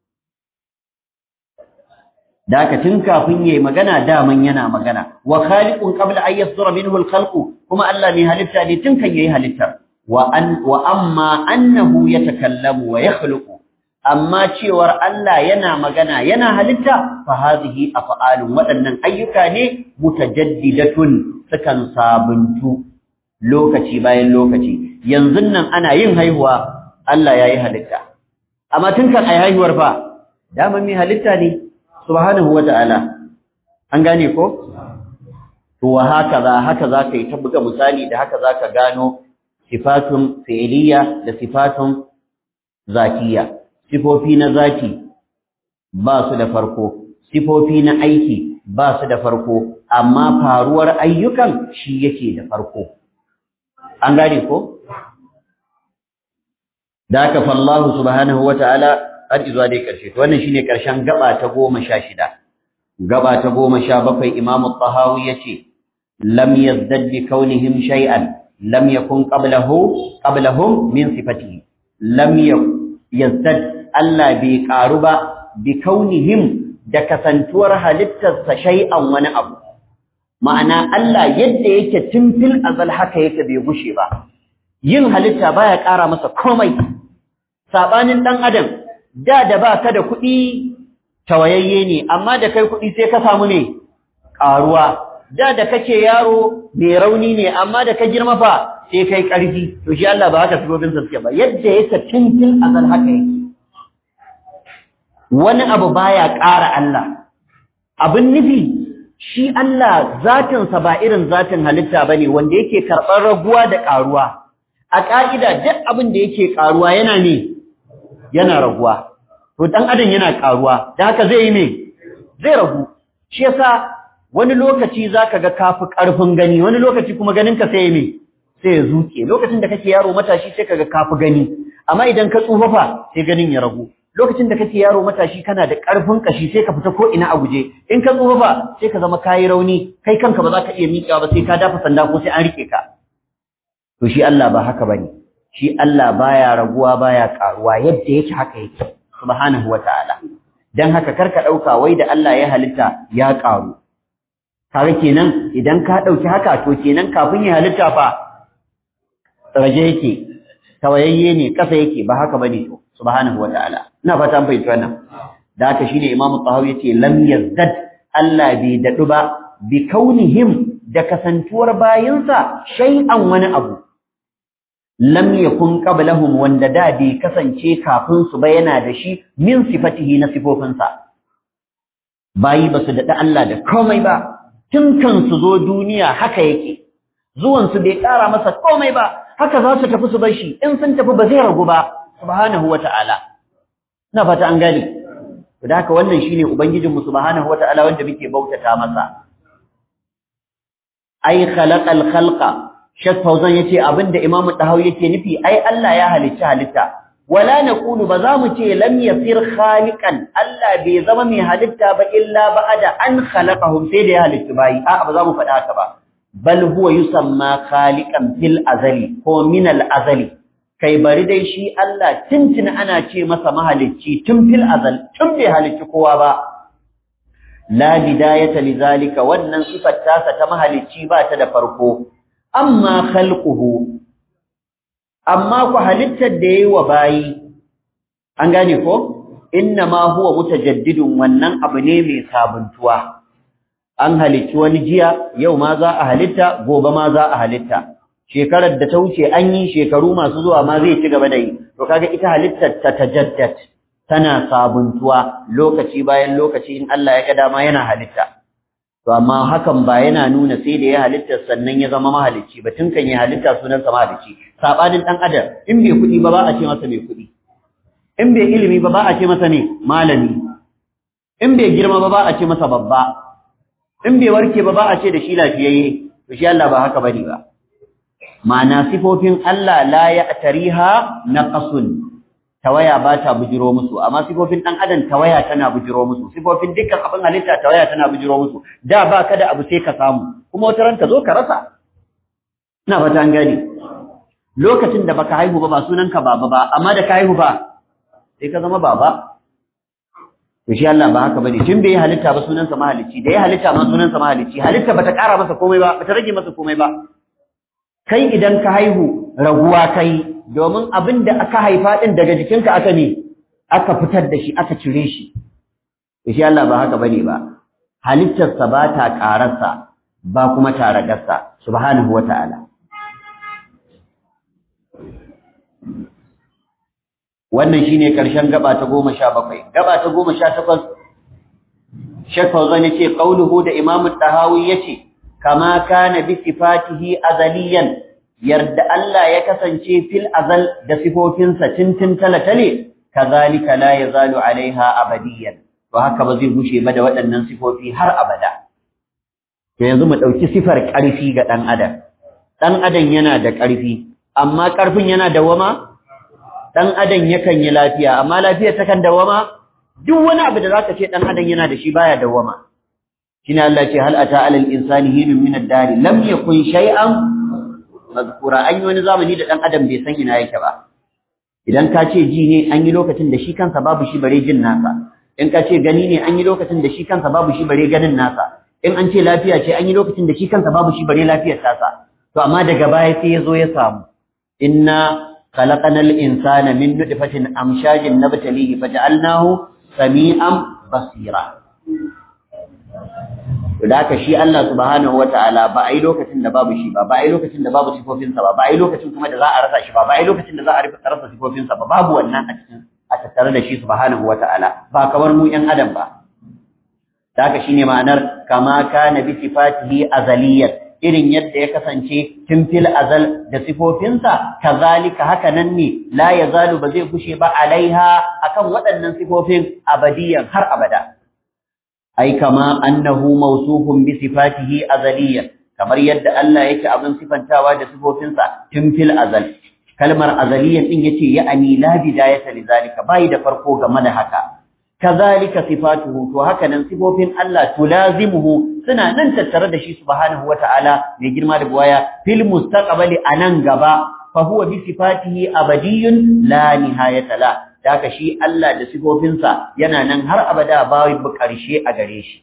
da haka tun kafin yayi magana daman yana magana wa khaliqun qabla an yasdura minhu al-khalq kuma Allah mai halitta ne tun kan yayi halitta wa an wa amma annahu yatakallamu wa yakhluqu amma cewar Allah yana magana yana halitta fa hadhihi af'alun waɗannan ayyuka ne mutajaddidatun sukan sabuntu lokaci bayan lokaci yanzu nan ana yin haihuwa Allah ya yi halitta amma tun kan ai haihuwar fa dama mai halitta ne subhanahu wata'ala an gane ko to wa haka za haka za ka yi ta buga misali da haka za ka gano sifatun fi'liya da sifatun zatiya sifofi na zati ba su da farko sifofi na aiki ba su da farko amma faruwar ayyukan shi yake da farko an gane ko da aka fallahu subhanahu wataala har izuwa dai karshe to wannan shine karshen gaba ta 16 gaba ta 17 imamu tahawi yace lam yazdad bi kaunihim shay'an lam yakun qablahu qablahum min sifatihi lam yazdad Allah bai karu ba bi kaunihim da kasantuwar halittarsa shay'an wani abu ma'ana Allah yadda yake tun fil azal haka yake bai gushe ba yin halitta baya ƙara masa komai sabanin dan adam da da ba ka da kuɗi tawayayye ne amma da kai kuɗi sai ka samu ne ƙaruwa da da kake yaro mai rauni ne amma da ka girma fa sai kai ƙarfi to shi Allah ba haka sifofin sa suke ba yadda yake tintin azal haka yake wani abu baya ƙara Allah abin nufi shi Allah zatin sa ba irin zatin halitta bane wanda yake karɓar raguwa da ƙaruwa a ƙa'ida duk abin da yake ƙaruwa yana ne yana raguwa to dan adam yana ƙaruwa da haka zai yi me zai ragu shi yasa wani lokaci zaka ga kafi ƙarfin gani wani lokaci kuma ganinka sai me sai ya zuke lokacin da kake yaro matashi sai kaga kafi gani amma idan ka tsufa fa sai ganin ya ragu lokacin da kake yaro matashi kana da ƙarfin kashi sai ka fita ko ina a guje in ka tsufa fa sai ka zama kayi rauni kai kanka ba za ka iya miƙewa ba sai ka dafa sanda ko sai an rike ka to shi Allah ba haka bane shi Allah baya raguwa baya karuwa yadda yake haka yake subhanahu wataala dan haka karka dauka wai da Allah ya halitta ya karu kaga kenan idan ka dauki haka to kenan kafin ya halitta fa raje yake tawayayye ne kasa yake ba haka bane to subhanahu wataala ina fata an fahimci wannan da haka shine imamu tahawi yace lam yazdad Allah bai dadu ba bi kaunihim da kasantuwar bayinsa shay'an wani abu lam yakun qablahum wanda da bai kasance kafin su ba yana da shi min sifatihi na sifofinsa bayi ba su daɗa Allah da komai ba tun kan su zo duniya haka yake zuwan su bai ƙara masa komai ba haka za su tafi su bar shi in sun tafi ba zai ragu ba subhanahu wata'ala ina fata an gane to da haka wannan shine ubangijin mu subhanahu wata'ala wanda muke bautata masa ai khalaqal khalqa Sheikh Fauzan yace abinda Imam Tahawi yake nufi ai Allah ya halicci halitta wala naqulu ba za mu ce lam yasir khaliqan Allah bai zama mai halitta ba illa ba'da an khalaqahum sai da ya halitta bayi a ba za mu faɗa haka ba bal huwa yusamma khaliqan fil azali ko min al azali kai bari dai shi Allah tuntun ana ce masa mahalicci tun fil azal tun bai halicci kowa ba la bidayata lidhalika wannan sifar tasa ta mahalicci ba ta da farko amma khalquhu amma ku halittar da yayi wa bayi an gane ko inna ma huwa mutajaddidun wannan abu ne mai sabuntuwa an halicci wani jiya yau ma za a halitta gobe ma za a halitta shekarar da ta wuce an yi shekaru masu zuwa ma zai ci gaba da yi to kaga ita halittar ta tajaddad tana sabuntuwa lokaci bayan lokaci in Allah ya ga dama yana halitta to amma hakan ba yana nuna sai da ya halitta sannan ya zama mahalicci ba tun kan ya halitta sunan sa mahalicci sabanin dan adam in bai kudi ba ba a ce masa mai kudi in bai ilimi ba ba a ce masa ne malami in bai girma ba ba a ce masa babba in bai warke ba ba a ce da shi lafiyayye to shi Allah ba haka bane ba ma'ana sifofin Allah la ya'tariha naqasun tawaya ba ta bujiro musu amma sifofin dan adam tawaya tana bujiro musu sifofin dukkan abin halitta tawaya tana bujiro musu da ba ka da abu sai ka samu kuma wata ran ka zo ka rasa ina fata an gane lokacin da baka haihu ba ba sunan ka baba ba amma da ka haihu ba sai ka zama baba to shi Allah ba haka bane tun bai halitta ba sunan sa mahalicci da ya halitta ma sunan sa mahalicci halitta bata kara masa komai ba bata rage masa komai ba kai idan ka haihu raguwa kai domin abin da aka haifa ɗin daga jikinka aka ne aka fitar da shi aka cire shi shi Allah ba haka bane ba halittarsa ba ta ƙararsa ba kuma ta ragarsa subhanahu wa ta'ala wannan shine ƙarshen gaba ta goma sha bakwai gaba ta goma sha takwas Sheikh Fauzan yace qauluhu da Imam Tahawi yace kama kana bi sifatihi azaliyan yarda Allah ya kasance fil azal da sifofinsa tintin talatale kazalika la yazalu alaiha abadiyan to haka ba zai gushe ba da waɗannan sifofi har abada to yanzu mu dauki sifar ƙarfi ga dan adam dan adam yana da ƙarfi amma ƙarfin yana dawama dan adam yakan yi lafiya amma lafiyar takan dawama duk wani abu da zaka ce dan adam yana da shi baya dawama shine Allah ce hal ata alal insani hinun min ad-dari lam yakun shay'an mazkura an yi wani zamani da dan adam bai san ina yake ba idan ka ce ji ne an yi lokacin da shi kansa babu shi bare jin nasa in ka ce gani ne an yi lokacin da shi kansa babu shi bare ganin nasa in an ce lafiya ce an yi lokacin da shi kansa babu shi bare lafiyar tasa to amma daga baya sai ya zo ya samu inna khalaqanal insana min nutfatin amshajin nabtalihi faj'alnahu sami'an basira da haka shi Allah subhanahu wataala ba a yi lokacin da babu shi ba ba a yi lokacin da babu sifofinsa ba ba a yi lokacin kuma da za a rasa shi ba ba a yi lokacin da za a rasa sifofinsa ba babu wannan a cikin a tattare da shi subhanahu wataala ba kamar mu yan adam ba da haka shine ma'anar kama kana bi sifatihi azaliyan irin yadda ya kasance tun fil azal da sifofinsa kazalika haka nan ne la yazalu ba zai kushe ba alaiha akan waɗannan sifofin abadiyan har abada ai kama annahu mawsufun bi sifatihi azaliyan kamar yadda Allah yake abin sifantawa da sifofinsa tun fil azal kalmar azaliyan din yace ya'ani la bidayata lidhalika bai da farko game da haka kazalika sifatuhu to haka nan sifofin Allah tulazimuhu suna nan tattare da shi subhanahu wata'ala mai girma da buwaya fil mustaqbali anan gaba fa huwa bi sifatihi abadiyyun la nihayata la Daka shi Allah da sifofinsa yana nan har abada babu ƙarshe a gare shi.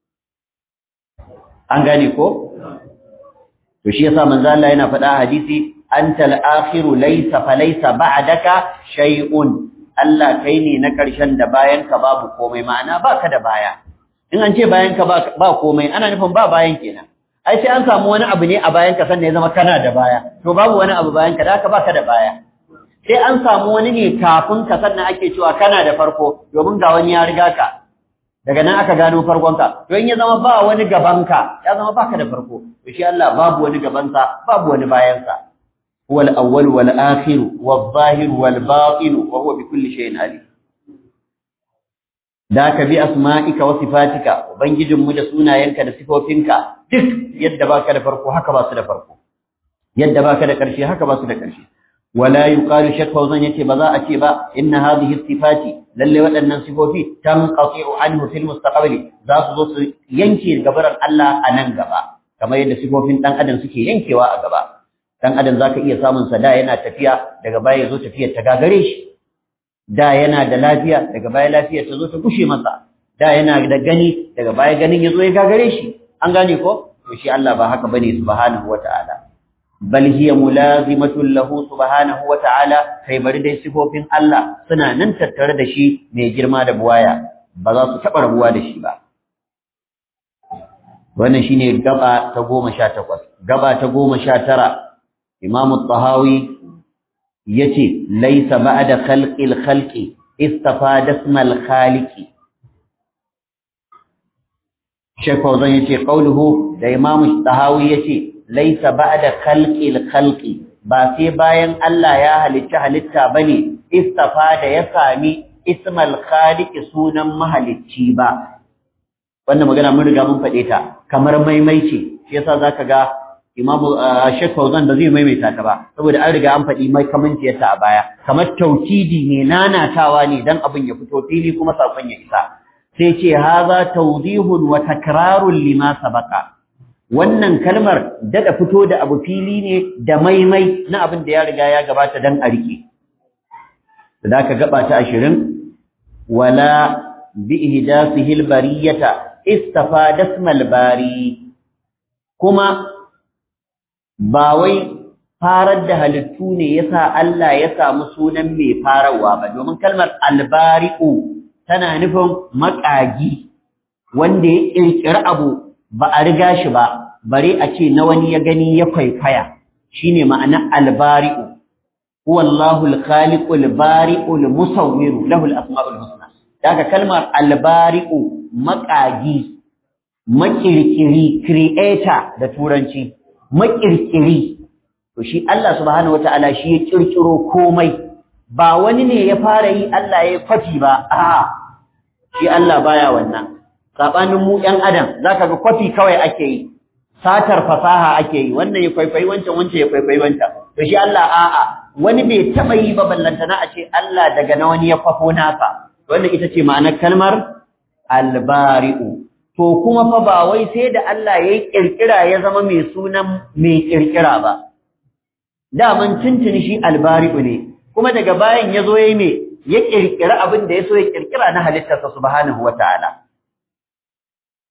An gane ko? To shi yasa manzo Allah yana faɗa hadisi antal akhiru laysa falaysa ba'daka shay'un. Allah kai ne na ƙarshen da bayan ka babu komai ma'ana baka da baya. In an ce bayan ka ba komai ana nufin ba bayan kenan. Ai sai an samu wani abu ne a bayan ka sannan ya zama kana da baya. To babu wani abu bayan ka da haka baka da baya. sai an samu wani ne kafin ka sannan ake cewa kana da farko domin ga wani ya riga ka daga nan aka gano farkonka to in ya zama ba wani gabanka ya zama baka da farko to shi Allah babu wani gabansa babu wani bayansa huwa al-awwal wal akhir wal zahir wal batin wa huwa bi kulli shay'in alim da ka bi asma'ika wa sifatika ubangijin mu da sunayenka da sifofinka duk yadda baka da farko haka ba su da farko yadda baka da karshe haka ba su da karshe ولا يقال شك فوزن يتي بذا أتي با إن هذه الصفات للي ودن صفوفي تنقطع عنه في المستقبل ذات ذات ينكي قبر الله أنن قبا كما يد صفوفين تن أدن سكي ينكي وا قبا تن أدن ذاك إيا سامن سدا ينا تفيا daga baya zo tafiya ta gagare shi da yana da lafiya daga baya lafiya ta zo ta kushe masa da yana da gani daga baya ganin ya zo ya gagare shi an gane ko to shi Allah ba haka bane subhanahu wataala bal hiya mulazimatun lahu subhanahu wa ta'ala kai bari dai sifofin Allah suna nan tattare da shi mai girma da buwaya ba za su taɓa rabuwa da shi ba wannan shine gaba ta goma sha takwas gaba ta goma sha tara imamu tahawi yace laisa ba'da khalqil khalqi istafada ismal khaliqi Sheikh Fauzan yace qauluhu da imamu tahawi yace laisa ba'da khalqil khalqi ba sai bayan Allah ya halitta halitta bane istafa da ya sami ismal khaliq sunan mahalicci ba wannan magana mun riga mun fade ta kamar maimaici shi yasa zaka ga Imam Sheikh Fauzan da zai maimaita ta ba saboda an riga an fadi mai kamanciyarta a baya kamar taukidi ne nanatawa ne dan abin ya fito fili kuma sakon ya isa sai ce haza tawdihun wa takrarun lima sabaqa wannan kalmar daɗa fito da abu fili ne da maimai na abin da ya riga ya gabata dan a rike da ka gaba ta 20 wala bi ihdasihi albariyata istafada ismal bari kuma ba wai farar da halittu ne yasa Allah ya samu sunan mai farawa ba domin kalmar albari'u tana nufin maƙagi wanda ya ƙirƙiri abu ba a riga shi ba bare a ce na wani ya gani ya kwaikwaya shine ma'ana albari'u huwa Allahu al-khaliqu al-bari'u al-musawwiru lahu al-asma'ul husna daga kalmar albari'u maƙagi makirkiri creator da turanci makirkiri to shi Allah subhanahu wataala shi ya kirkiro komai ba wani ne ya fara yi Allah ya kwafi ba a'a shi Allah baya wannan sabanin mu ɗan adam zaka ga kwafi kawai ake yi satar fasaha ake yi wannan ya kwaikwayi wancan wancan ya kwaikwayi wancan to shi Allah a'a wani bai taba yi ba ballantana a ce Allah daga na wani ya kwafo nasa wannan ita ce ma'anar kalmar albari'u to kuma fa ba wai sai da Allah ya kirkira ya zama mai sunan mai kirkira ba daman tuntuni shi albari'u ne kuma daga bayan ya zo ya yi me ya kirkira abin da ya so ya kirkira na halittarsa subhanahu wataala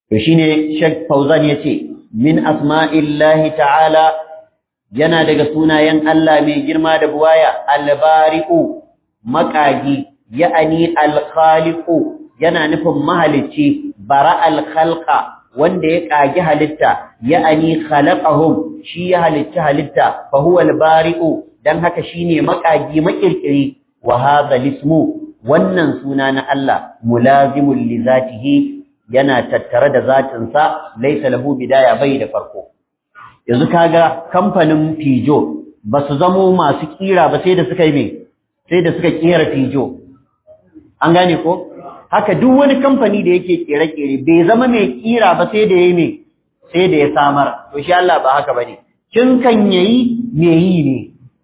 to shine Sheikh Fauzan yace min asma'illahi ta'ala yana daga sunayen Allah mai girma da buwaya al-bari'u maqagi ya'ani al-khaliqu yana nufin mahalicci bara al-khalqa wanda ya kage halitta ya'ani khalaqahum shi ya halitta halitta fa huwa al-bari'u dan haka shine makagi makirkiri wa hadha ismu wannan suna na Allah mulazimul li zatihi yana tattare da zatin sa laysa lahu bidaya bai da farko yanzu kaga kamfanin Pijo basu zamo masu kira ba sai da suka yi me sai da suka kera Pijo an gane ko haka duk wani kamfani da yake kere-kere bai zama mai kira ba sai da yayi me sai da ya samar to shi Allah ba haka bane kin kan yayi me yi ne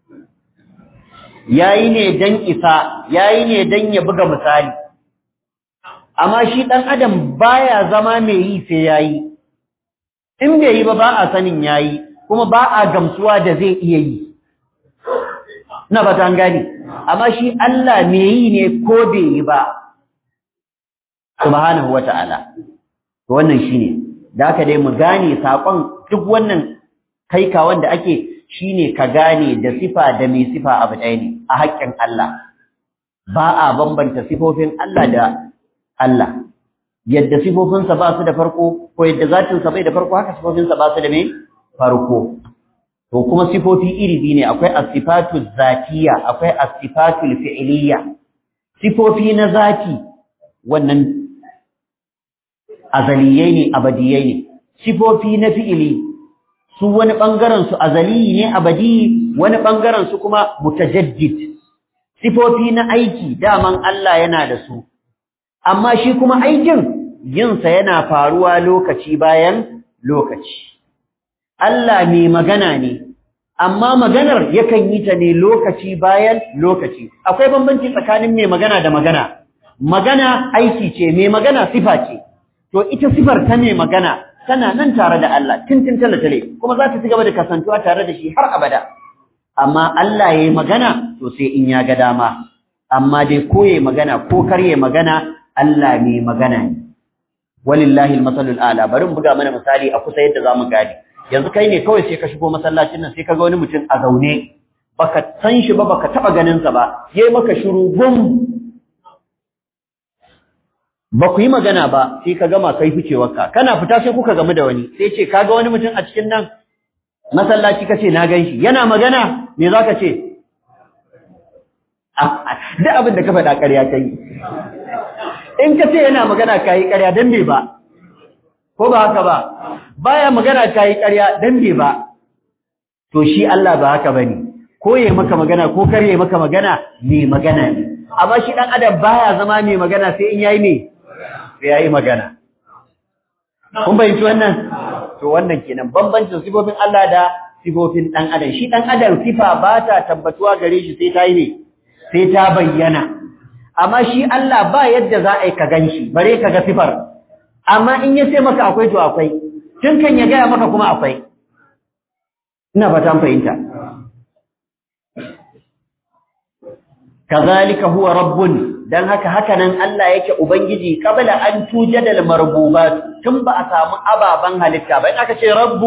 yayi ne dan isa yayi ne dan ya buga misali amma shi dan adam baya zama mai yi sai yayi in bai yi ba ba a sanin yayi kuma ba a gamsuwa da zai iya yi ina ba ta gani amma shi Allah mai yi ne ko bai yi ba subhanahu wata'ala to wannan shine da haka dai mu gane sakon duk wannan kaika wanda ake shine ka gane da sifa da mai sifa abu ɗaya ne a haƙƙin Allah ba a bambanta sifofin Allah da Allah yadda sifofinsa ba su da farko ko yadda zatinsa bai da farko haka sifofinsa ba su da mai farko to kuma sifofi iri biyu ne akwai as-sifatu zatiyya akwai as-sifatu fi'liyya sifofi na zati wannan azaliyai ne abadiyai ne sifofi na fi'ili su wani ɓangaren su azali ne abadi wani ɓangaren su kuma mutajaddid sifofi na aiki daman Allah yana da su amma shi kuma aikin yinsa yana faruwa lokaci bayan lokaci Allah mai magana ne amma maganar yakan yi ta ne lokaci bayan lokaci akwai bambanci tsakanin mai magana da magana magana aiki ce mai magana sifa ce to ita sifar ta mai magana tana nan tare da Allah tintin talatale kuma za ta ci gaba da kasantuwa tare da shi har abada amma Allah yayi magana to sai in ya ga dama amma dai ko yayi magana ko kar yayi magana Allah ne magana ne walillahi almasalul a'la bari mu buga mana misali a kusa yadda zamu gane yanzu kai ne kawai sai ka shigo masallacin nan sai ka ga wani mutum a zaune baka san shi ba baka taba ganin sa ba yayi maka shiru gum ba ku yi magana ba sai ka gama kai ficewarka kana fita sai kuka gamu da wani sai ce kaga wani mutum a cikin nan masallaci kace na ganshi yana magana me zaka ce duk abin da ka faɗa ƙarya kai in ka ce yana magana kai ƙarya dan me ba ko ba haka ba baya magana kai ƙarya dan me ba to shi Allah ba haka bane ko yayi maka magana ko kar yayi maka magana me magana ne amma shi dan adam baya zama mai magana sai in yayi me sai yayi magana kun bayyana wannan to wannan kenan bambancin sifofin Allah da sifofin dan adam shi dan adam sifa ba ta tabbatuwa gare shi sai ta yi ne sai ta bayyana amma shi Allah ba yadda za a yi ka ganshi bare ka ga sifar amma in ya ce maka akwai to akwai tun kan ya gaya maka kuma akwai ina fata fahimta kazalika huwa rabbun dan haka haka nan Allah yake ubangiji qabla an tujadal marbubat tun ba a samu ababan halitta ba in aka ce rabbu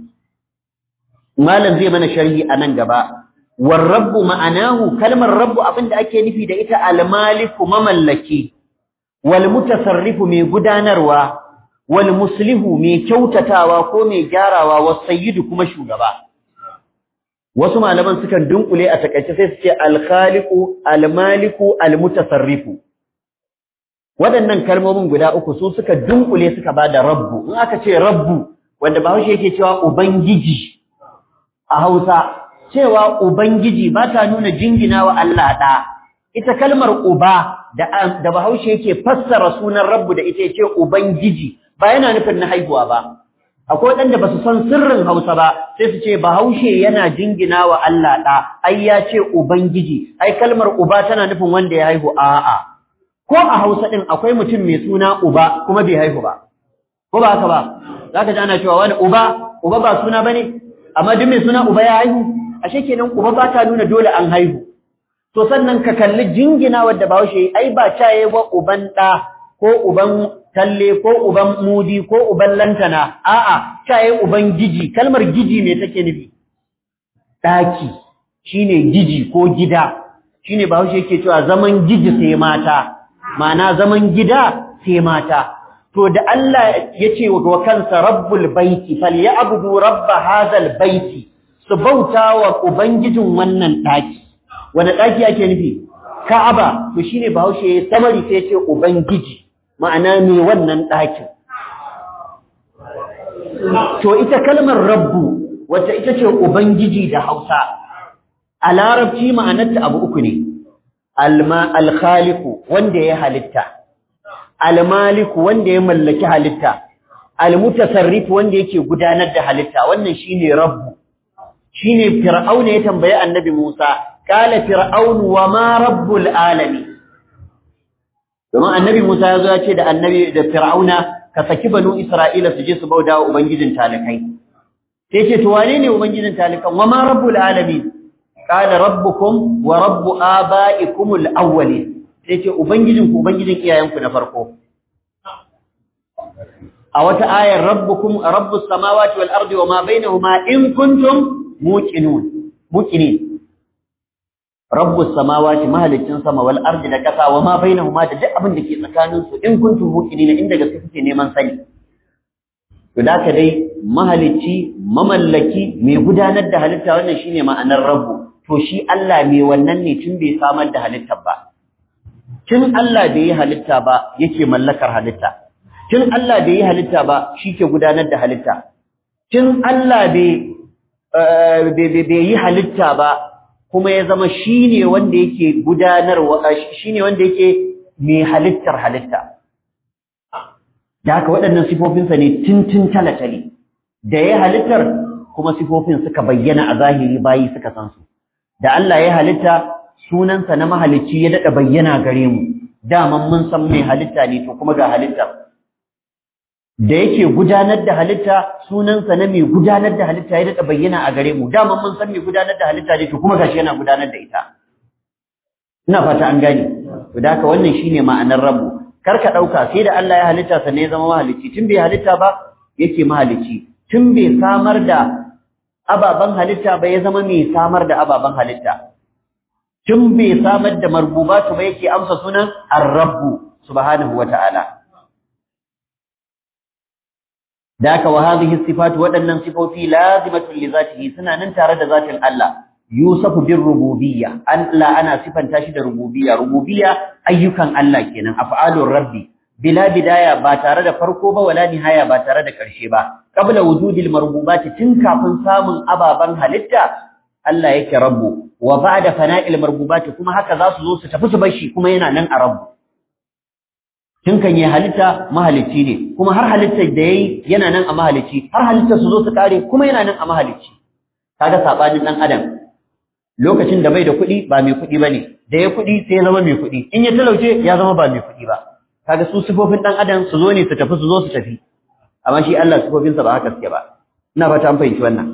malam zai mana sharhi anan gaba war rabbu ma'anahu kalmar rabbu abinda ake nufi da ita al-maliku mamallaki wal mutasarrifu mai gudanarwa wal muslihu mai kyautatawa ko mai gyarawa was sayyidu kuma shugaba wasu malaman sukan dunkule a takaice sai su ce al-khaliqu al-maliku al-mutasarrifu waɗannan kalmomin guda uku su suka dunkule suka bada rabbu in aka ce rabbu wanda bahaushe yake cewa ubangiji a Hausa cewa ubangiji ba ta nuna jingina wa Allah da ita kalmar uba da da bahaushe yake fassara sunan rabbu da ita yace ubangiji ba yana nufin na haihuwa ba akwai waɗanda ba su san sirrin Hausa ba sai su ce Bahaushe yana jingina wa Allah ɗa ai ya ce ubangiji ai kalmar uba tana nufin wanda ya haihu a'a ko a Hausa ɗin akwai mutum mai suna uba kuma bai haihu ba ko ba haka ba zaka ji ana cewa wani uba uba ba suna bane amma duk mai suna uba ya haihu ashe kenan uba ba ta nuna dole an haihu to sannan ka kalli jingina wadda Bahaushe ai ba caye wa uban ɗa ko uban talle ko uban mudi ko uban lantana a'a kai uban giji kalmar giji me take nufi daki shine giji ko gida shine bahaushe yake cewa zaman giji sai mata ma'ana zaman gida sai mata to da Allah yace wa kansa rabbul baiti falyabudu rabb hadzal baiti su bauta wa ubangijin wannan daki wanda daki ake nufi Ka'aba to shine bahaushe samari sai yace ubangiji ma'ana me wannan dakin to ita kalmar rabbu wacce ita ce ubangiji da Hausa a larabci ma'anarta abu uku ne alma alkhaliqu wanda ya halitta almaliku wanda ya mallaki halitta almutasarrif wanda yake gudanar da halitta wannan shine rabbu shine fir'auna ya tambaye annabi Musa qala fir'aun wa ma rabbul alamin kuma annabi Musa ya zo ya ce da annabi da fir'auna ka saki banu isra'ila su je su bauda wa ubangijin talikai sai ce to wane ne ubangijin talikan wa ma rabbul alamin qala rabbukum wa rabbu abaikum al-awwalin sai ce ubangijin ku ubangijin iyayenku na farko a wata ayar rabbukum rabbus samawati wal ardi wama bainahuma in kuntum muqinun muqinin rabbus samawati mahalicin sama wal ardi da kasa wama bainahuma da duk abin da ke tsakanin su in kuntum muqinin inda gaske kuke neman sani to da ka dai mahalicci mamallaki mai gudanar da halitta wannan shine ma'anar rabbu to shi Allah mai wannan ne tun bai samar da halittar ba tun Allah bai yi halitta ba yake mallakar halitta tun Allah bai yi halitta ba shi ke gudanar da halitta tun Allah bai yi halitta ba kuma ya zama shi ne wanda yake gudanarwa shi ne wanda yake mai halittar halitta da haka waɗannan sifofinsa ne tun talatali da ya halittar kuma sifofin suka bayyana a zahiri bayi suka san su da Allah ya halitta sunansa na mahalicci ya daɗa bayyana gare mu daman mun san mai halitta ne to kuma ga halitta da yake gudanar da halitta sunansa na mai gudanar da halitta ya daɗa bayyana a gare mu daman mun san mai gudanar da halitta ne to kuma gashi yana gudanar da ita ina fata an gane to da haka wannan shine ma'anar rabu kar ka ɗauka sai da Allah ya halitta sannan ya zama mahalicci tun bai halitta ba yake mahalicci tun bai samar da ababen halitta ba ya zama mai samar da ababen halitta tun bai samar da marbubatu ba yake amsa sunan ar-rabbu subhanahu wata'ala daka wa hadhihi sifatu wadannan sifofi lazimatun li zatihi suna nan tare da zatin Allah yusafu bir rububiyya Allah ana sifanta shi da rububiyya rububiyya ayyukan Allah kenan af'alur rabbi bila bidaya ba tare da farko ba wala nihaya ba tare da karshe ba qabla wujudil marbubati tun kafin samun ababan halitta Allah yake rabbu wa ba'da fana'il marbubati kuma haka za su zo su tafi su bar shi kuma yana nan a rabbu tun kan yi halitta mahalicci ne kuma har halittar da yayi yana nan a mahalicci har halittar su zo su kare kuma yana nan a mahalicci kaga sabanin dan adam lokacin da bai da kuɗi ba mai kuɗi bane da ya kuɗi sai ya zama mai kuɗi in ya talauce ya zama ba mai kuɗi ba kaga su sifofin dan adam su zo ne su tafi su zo su tafi amma shi Allah sifofinsa ba haka suke ba ina fata an fahimci wannan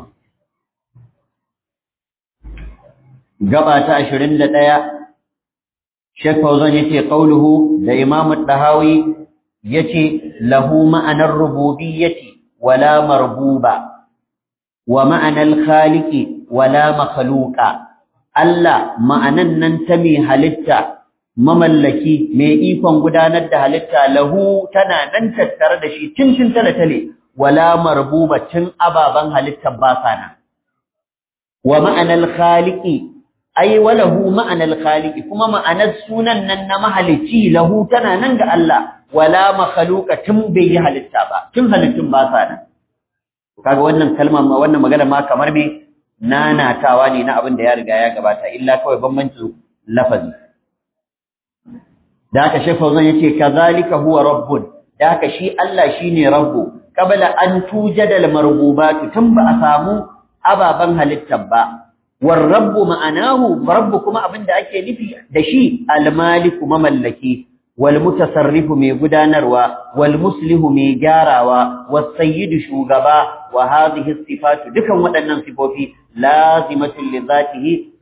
gaba ta 21 Sheikh Fauzan yace qauluhu da Imam Ad-Dahawi yace lahu ma'anar rububiyyati wala marbuba wa ma'anar khaliqi wala makhluqa Allah ma'anan nan ta mai halitta mamallaki mai ikon gudanar da halitta lahu tana nan tattare da shi cincin talatale wala marbuba cin ababan halittar ba sana wa ma'anar khaliqi ai walahu ma'anar khaliqi kuma ma'anar sunan nan na mahalicci lahu tana nan ga Allah wala makhluqa tun bai yi halitta ba tun halittun ba sa nan kaga wannan kalma ma wannan magana ma kamar me nanatawa ne na abin da ya riga ya gabata illa kawai bambancin lafazi da haka shefa zan yace kazalika huwa rabbun da haka shi Allah shine rabbu qabla an tujada al marbubatu tun ba a samu ababan halittar ba والرب معناه رب كما abinda ake nufi da shi al-maliku mamallaki wal mutasarrifu mai gudanarwa wal muslihu mai gyarawa was sayyidu shugaba wa hadhihi sifatu dukan waɗannan sifofi lazimatun li zatihi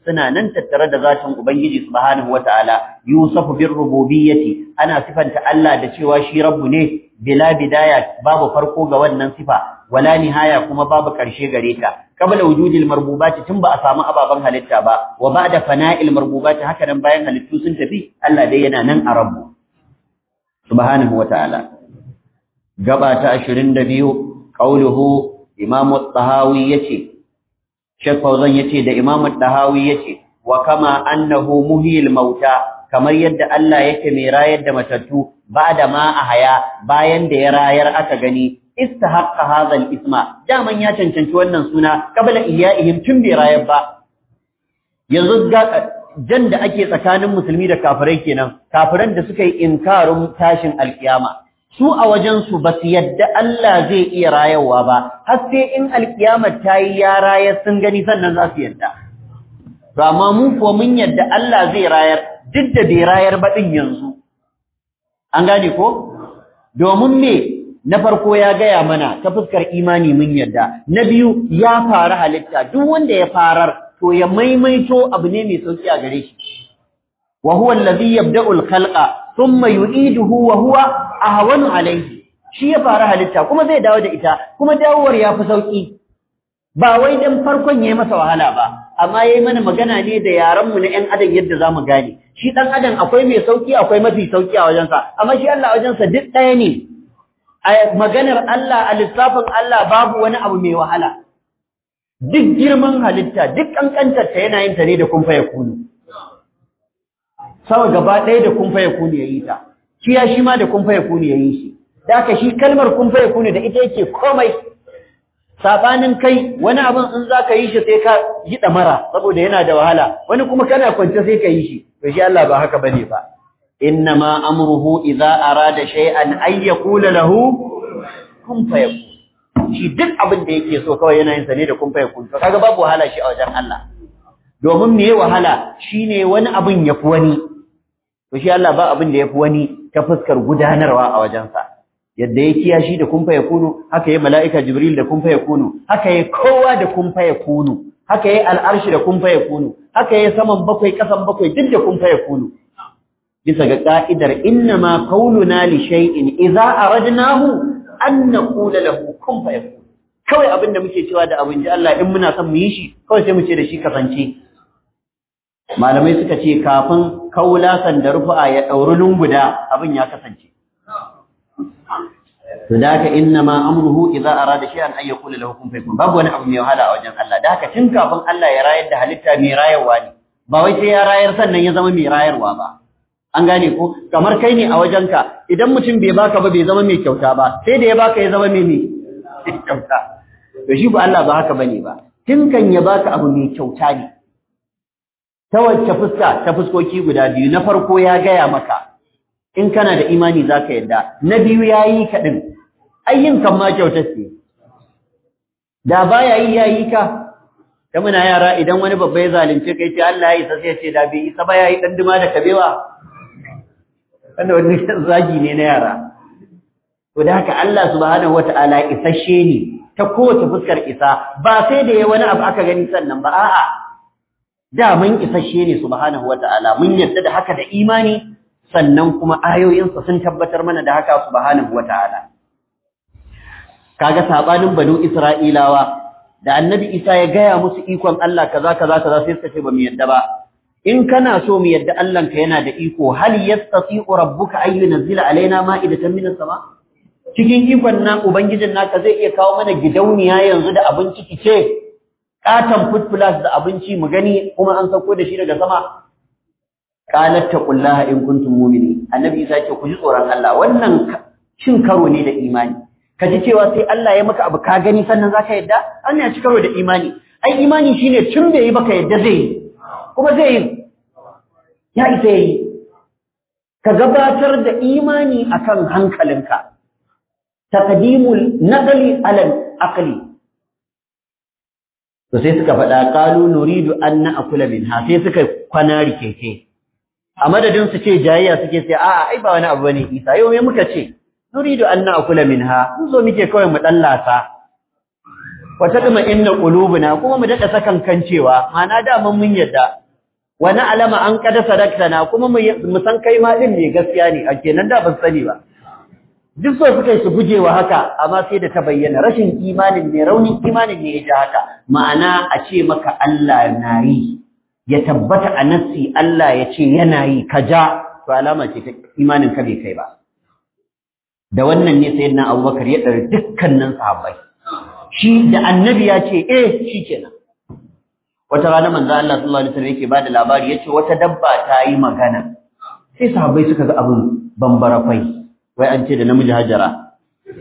suna nan tattare da zatin ubangiji subhanahu wataala yusafu bir rububiyyati ana sifanta Allah da cewa shi rabbu ne bila bidaya babu farko ga wannan sifa wala nihaya kuma babu karshe gare ta qabla wujudil marbubati tun ba a samu ababan halitta ba wa ba'da fana'il marbubati haka nan bayan halittu sun tafi Allah dai yana nan a rabbu subhanahu wataala gaba ta 22 qauluhu Imam Tahawi yace Sheikh Fauzan yace da Imam Tahawi yace wa kama annahu muhyil mauta kamar yadda Allah yake mai rayar da matattu bada ma a haya bayan da ya rayar aka gani istahaqqa hadha al-isma daman ya cancanci wannan suna qabla iyaihim tun bai rayar ba yanzu jan da ake tsakanin musulmi da kafirai kenan kafiran da suka yi inkarin tashin alkiyama su a wajensu ba su yadda Allah zai iya rayarwa ba, har sai in alkiyamar ta yi ya rayar sun gani sannan za su yadda. Rama mu kuwa mun yadda Allah zai rayar duk da bai rayar ba ɗin yanzu. An gane ko? Domin me na farko ya gaya mana ta fuskar imani mun yadda, na biyu ya fara halitta duk wanda ya farar to ya maimaito abu ne mai sauki a gare shi. Wa huwa allazi yabda'ul khalqa thumma yu'iduhu wa huwa ahwanu alayhi shi ya fara halitta kuma zai dawo da ita kuma dawowar ya fi sauki ba wai dan farkon yayi masa wahala ba amma yayi mana magana ne da yaran mu na ƴan adam yadda zamu gane shi dan adam akwai mai sauki akwai mafi sauki a wajensa amma shi Allah a wajensa duk ɗaya ne a maganar Allah a lissafin Allah babu wani abu mai wahala duk girman halitta duk kankantar ta yana yin ta ne da kun fa yakunu sama gaba ɗaya da kun fa yakunu yayi ta shi ya shi ma da kun fa yakunu yayi shi da haka shi kalmar kun fa yakunu da ita yake komai sabanin kai wani abin in zaka yi shi sai ka yi damara saboda yana da wahala wani kuma kana kwance sai ka yi shi to shi Allah ba haka bane ba innama amruhu idza arada shay'an ay yaqula lahu kun fayakun shi duk abin da yake so kawai yana yin sa ne da kun fayakun to kaga babu wahala shi a wajen Allah domin me wahala shine wani abin yafi wani to shi Allah ba abin da yafi wani ta fuskar gudanarwa a wajensa yadda ya kiyashi da kun fayakunu haka yayi mala'ika jibril da kun fayakunu haka yayi kowa da kun fayakunu haka yayi al'arshi da kun fayakunu haka yayi saman bakwai kasan bakwai duk da kun fayakunu bisa ga ka'idar innama qauluna li shay'in idza aradnahu an naqula lahu kun fayakun kawai abinda muke cewa da abin ji Allah in muna son mu yi shi kawai sai mu ce da shi kasance malamai suka ce kafin kaula sanda rufa ya dauri lunguda abin ya kasance to da haka innama amruhu idza arada shay'an ay yaqula lahu kun fayakun babu wani abu mai wahala a wajen Allah da haka tun kafin Allah ya rayar da halitta mai rayarwa ne ba wai sai ya rayar sannan ya zama mai rayarwa ba an gane ko kamar kai ne a wajenka idan mutum bai baka ba bai zama mai kyauta ba sai da ya baka ya zama mai mai kyauta to shi ba Allah ba haka bane ba tun kan ya baka abu mai kyauta ne ta wacce fuska ta fuskoki guda biyu na farko ya gaya maka in kana da imani zaka yadda na biyu yayi ka din ayyin kan ma kyauta ce da baya yi yayi ka da muna yara idan wani babba ya zalunce kai ce Allah ya isa sai ya ce da bai isa ba yayi dan duma da kabewa wanda wani zagi ne na yara to da haka Allah subhanahu wataala isasshe ne ta kowace fuskar isa ba sai da yayi wani abu aka gani sannan ba a'a da mun isasshe ne subhanahu wataala mun yarda da haka da imani sannan kuma ayoyinsa sun tabbatar mana da haka subhanahu wataala kaga sabanin banu isra'ilawa da annabi isa ya gaya musu ikon Allah kaza kaza kaza sai suka ce ba mu yarda ba in kana so mu yadda Allahnka yana da iko hal yastati'u rabbuka ay yunzila alaina ma'idatan minas sama cikin ikon nan ubangijin naka zai iya kawo mana gidauniya yanzu da abinci kice katan food plus da abinci mu gani kuma an sauko da shi daga sama qalat taqullaha in kuntum mu'minin annabi isa ce ku ji tsoron Allah wannan cin karo ne da imani ka ji cewa sai Allah ya maka abu ka gani sannan zaka yadda an ya ci karo da imani ai imani shine tun bai yi baka yadda zai yi kuma zai yi ya isa yi ka gabatar da imani akan hankalinka taqdimul naqli ala aqli to sai suka faɗa qalu nuridu an na'kula minha sai suka kwana rikeke a madadin su ce jayayya suke sai a'a ai ba wani abu bane Isa yau me muka ce nuridu an na'kula minha mun zo muke kawai mu dallasa wa tadma inna qulubuna kuma mu dada sakan kancewa ma'ana da mun mun yadda wa alama an kada sadaktana kuma mu san kai ma din ne gaskiya ne a kenan da ban sani ba duk so suka yi su gujewa haka amma sai da ta bayyana rashin imanin ne raunin imanin ne ya ji haka ma'ana a ce maka Allah na yi ya tabbata a nassi Allah ya ce yana yi ka ja to alama ce ta imanin ka bai kai ba da wannan ne sayyidina Abubakar ya dar dukkanin sahabbai shi da annabi ya ce eh shikenan wata rana manzo Allah sallallahu alaihi wasallam yake bada labari yace wata dabba ta yi magana sai sahabbai suka ga abin bambara kwai wai an ce da namiji hajara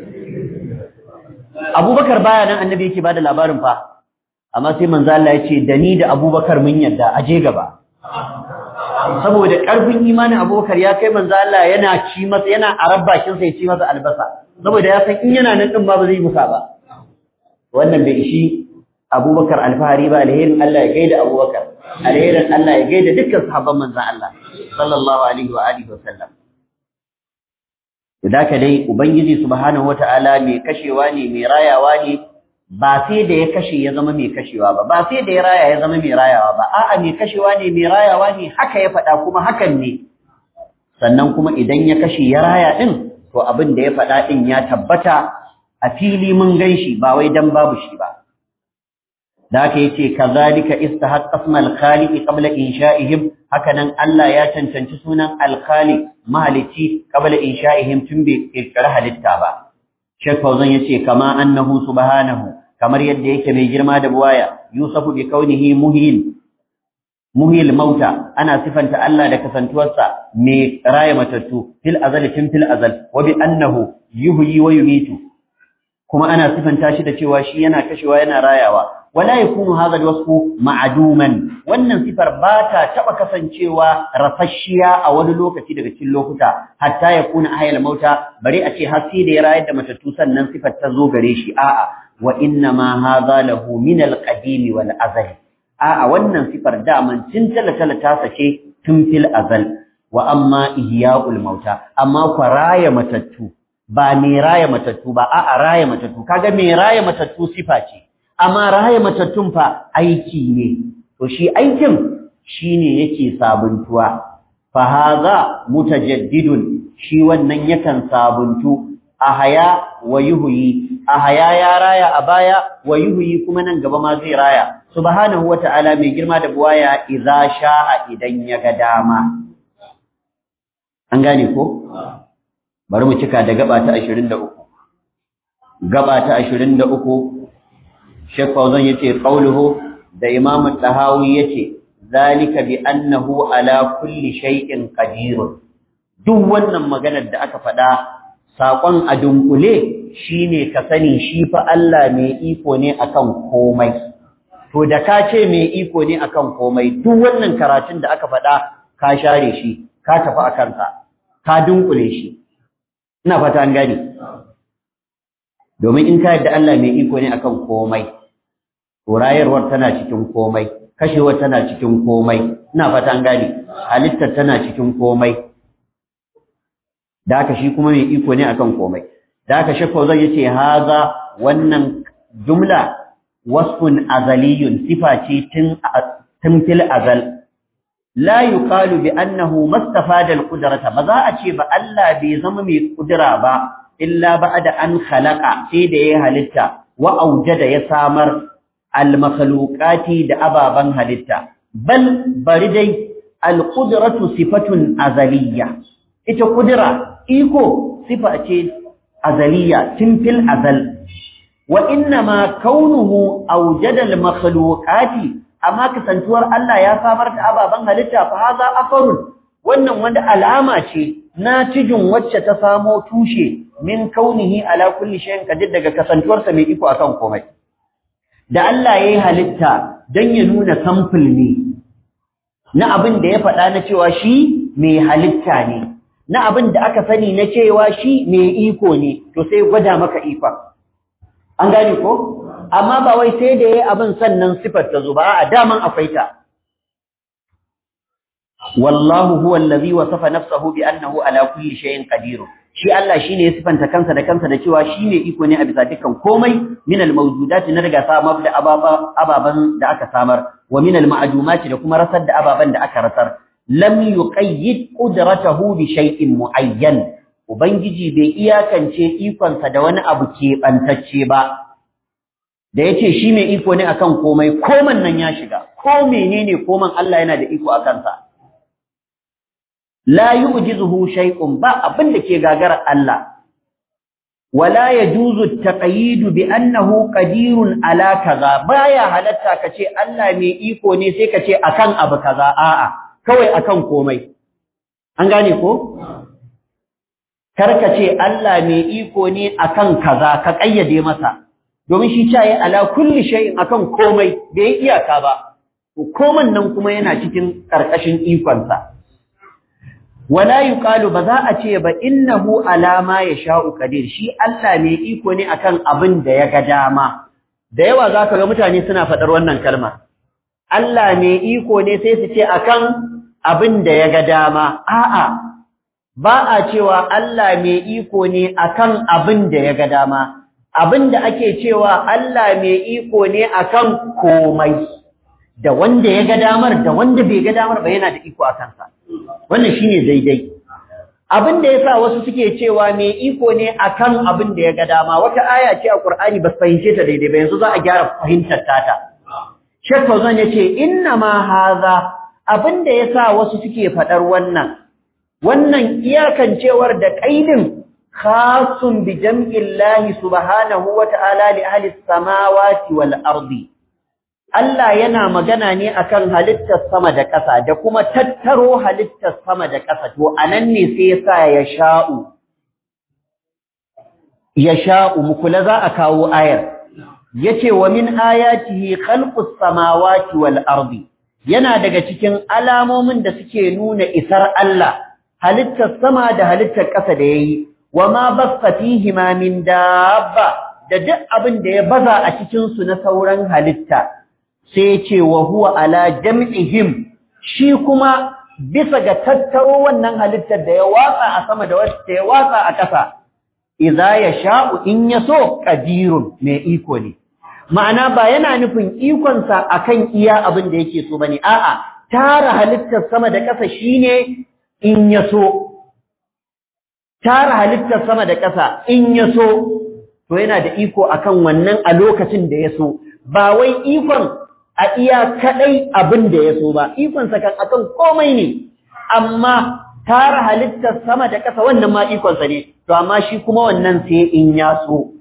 Abubakar baya nan annabi yake bada labarin fa amma sai manzo Allah ya ce da ni da Abubakar mun yadda aje gaba saboda karfin imanin Abubakar ya kai manzo Allah yana ci masa yana arabbakin sa ya ci masa albasa saboda ya san in yana nan din ba ba zai musa ba wannan bai ishi Abubakar alfahari ba alherin Allah ya gaida Abubakar alherin Allah ya gaida dukkan sahabban manzo Allah sallallahu alaihi wa alihi wa sallam Daka dai Ubangiji subhanahu wata'ala mai kashewa ne mai rayawa ne ba sai da ya kashe ya zama mai kashewa ba ba sai da ya raya ya zama mai rayawa ba a'a mai kashewa ne mai rayawa ne haka ya faɗa kuma hakan ne sannan kuma idan ya kashe ya raya din to abin da ya faɗa din ya tabbata a fili mun ganshi ba wai dan babu shi ba da haka yace kazalika istahaqqa ismal khaliq qabla insha'ihim hakanan Allah ya cancanci sunan al-khaliq mahalici qabla insha'ihim tun bai kirkira halitta ba Sheikh Fauzan yace kama annahu subhanahu kamar yadda yake mai girma da buwaya Yusufu bi kaunihi muhil muhil mauta ana sifanta Allah da kasantuwarsa mai raya matattu fil azal tun fil azal wa bi annahu yuhyi wa yumitu kuma ana sifanta shi da cewa shi yana kashewa yana rayawa wala yakunu hadha alwasfu ma'duman wannan sifar ba ta taba kasancewa rafashiya a wani lokaci daga cikin lokuta hatta yakuna ahyal mauta bare a ce har sai da ya rayar da matattu sannan sifar ta zo gare shi a'a wa inna ma hadha lahu min alqadim wal azal a'a wannan sifar daman tun talatala ta sace tun fil azal wa amma ihya'ul mauta amma raya matattu ba me raya matattu ba a'a raya matattu kaga me raya matattu sifa ce amma raya matattun fa aiki ne to shi aikin shine yake sabuntuwa fa hadha mutajaddidun shi wannan yakan sabuntu ahaya wa yuhyi ahaya ya raya a baya wa yuhyi kuma nan gaba ma zai raya subhanahu wata'ala mai girma da buwaya idza sha'a idan ya ga dama an gane ko bari mu cika da gaba ta 23 gaba ta 23 Sheikh Fauzan yace qauluhu da Imam Tahawi yace zalika bi annahu ala kulli shay'in qadir duk wannan maganar da aka faɗa sakon a dunkule shine ka sani shi fa Allah mai iko ne akan komai to da ka ce mai iko ne akan komai duk wannan karatun da aka faɗa ka share shi ka tafi akan sa ka dunkule shi ina fata an gane domin in ka yadda Allah mai iko ne akan komai rayarwar tana cikin komai kashewar tana cikin komai ina fata an gane halittar tana cikin komai da haka shi kuma mai iko ne akan komai da haka shakka zai yace haza wannan jumla wasfun azaliyun sifa ce tun tun fil azal la yuqalu bi annahu mastafada al-qudrata ba za a ce ba Allah bai zama mai kudura ba illa ba'da an khalaqa sai da ya halitta wa aujada ya samar al-makhluqati da ababan halitta bal bari dai al-qudratu sifatun azaliyya ita kudura iko sifa ce azaliyya tun fil azal wa inna ma kaunuhu aujada al-makhluqati amma kasantuwar Allah ya samar da ababen halitta fa haza afarun wannan wanda alama ce na cijin wacce ta samo tushe min kaunihi ala kulli shay'in kadir daga kasantuwarsa mai iko akan komai da Allah yayi halitta dan ya nuna sample ne na abin da ya faɗa na cewa shi mai halitta ne na abin da aka sani na cewa shi mai iko ne to sai gwada maka ikon an gane ko amma ba wai sai da yayi abin sannan sifar ta zo ba a daman akwai ta wallahu huwa allazi wasafa nafsahu bi annahu ala kulli shay'in qadir shi Allah shine ya sifanta kansa da kansa da cewa shine iko ne a bisa dukkan komai min al-mawjudati na daga samar da ababan da aka samar wa min al-ma'dumati da kuma rasar da ababan da aka rasar lam yuqayyid qudratahu bi shay'in muayyan ubangiji bai iyakance ikonsa da wani abu keɓantacce ba da yace shi mai iko ne akan komai koman nan ya shiga ko menene koman Allah yana da iko akan sa la yu'jizuhu shay'un ba abin da ke gagarar Allah wala yajuzu at-taqyid bi annahu qadirun ala kaza baya halatta kace Allah mai iko ne sai kace akan abu kaza a'a kawai akan komai an gane ko karka ce Allah mai iko ne akan kaza ka kayyade masa domin shi caye ala kulli shay'in akan komai bai iyaka ba koman nan kuma yana cikin karkashin ikonsa wala yuqalu ba za a ce ba innahu ala ma yasha'u qadir shi Allah mai iko ne akan abin da ya ga dama da yawa zaka ga mutane suna faɗar wannan kalma Allah mai iko ne sai su ce akan abin da ya ga dama a'a ba a cewa Allah mai iko ne akan abin da ya ga dama abin da ake cewa Allah mai iko ne akan komai da wanda ya ga damar da wanda bai ga damar ba yana da iko a kansa wannan shine daidai abin da yasa wasu suke cewa mai iko ne akan abin da ya ga dama wata aya ce a Qur'ani ba fahimce ta daidai ba yanzu za a gyara fahimtar tata Sheikh Fauzan yace inna ma haza abin da yasa wasu suke fadar wannan wannan iyakancewar da kaidin khasun bi jam'illahi subhanahu wa ta'ala li ahli samawati wal ardi Allah yana magana ne akan halittar sama da ƙasa da kuma tattaro halittar sama da ƙasa to anan ne sai yasa ya sha'u ya sha'u mukula za a kawo ayar yace wa min ayatihi khalqus samawati wal ardi yana daga cikin alamomin da suke nuna isar Allah halittar sama da halittar ƙasa da yayi wa ma basta fihima min dabba da duk abin da ya baza a cikin su na sauran halitta sai ce wa huwa ala jam'ihim shi kuma bisa ga tattaro wannan halittar da ya watsa a sama da wacce ya watsa a ƙasa idza yasha'u in yaso qadirun mai iko ne ma'ana ba yana nufin ikon sa akan iya abin da yake so bane a'a tara halittar sama da ƙasa shine in yaso tara halittar sama da ƙasa in yaso to yana da iko akan wannan a lokacin da yaso ba wai ikon a iya kadai abin da ya so ba ikonsa kan akan komai ne amma tara halittar sama da ƙasa wannan ma ikonsa ne to amma shi kuma wannan sai in ya so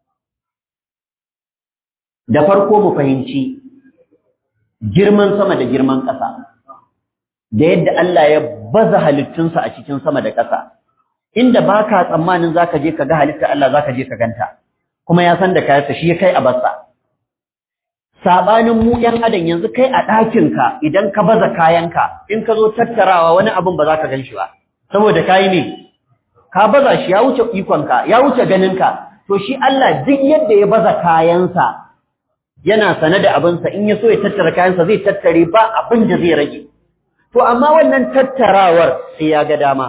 da farko mu fahimci girman sama da girman ƙasa da yadda Allah ya baza halittunsa a cikin sama da ƙasa inda baka tsammanin zaka je ka ga halittar Allah zaka je ka ganta kuma ya san da kayansa shi ya kai a bassa sabanin mu ɗan adam yanzu kai a ɗakinka idan ka baza kayanka in ka zo tattarawa wani abin ba za ka gan shi ba saboda kayi ne ka baza shi ya wuce ikonka ya wuce ganinka to shi Allah duk yadda ya baza kayansa yana sane da abinsa in ya so ya tattara kayansa zai tattare ba abin da zai rage to amma wannan tattarawar sai ya ga dama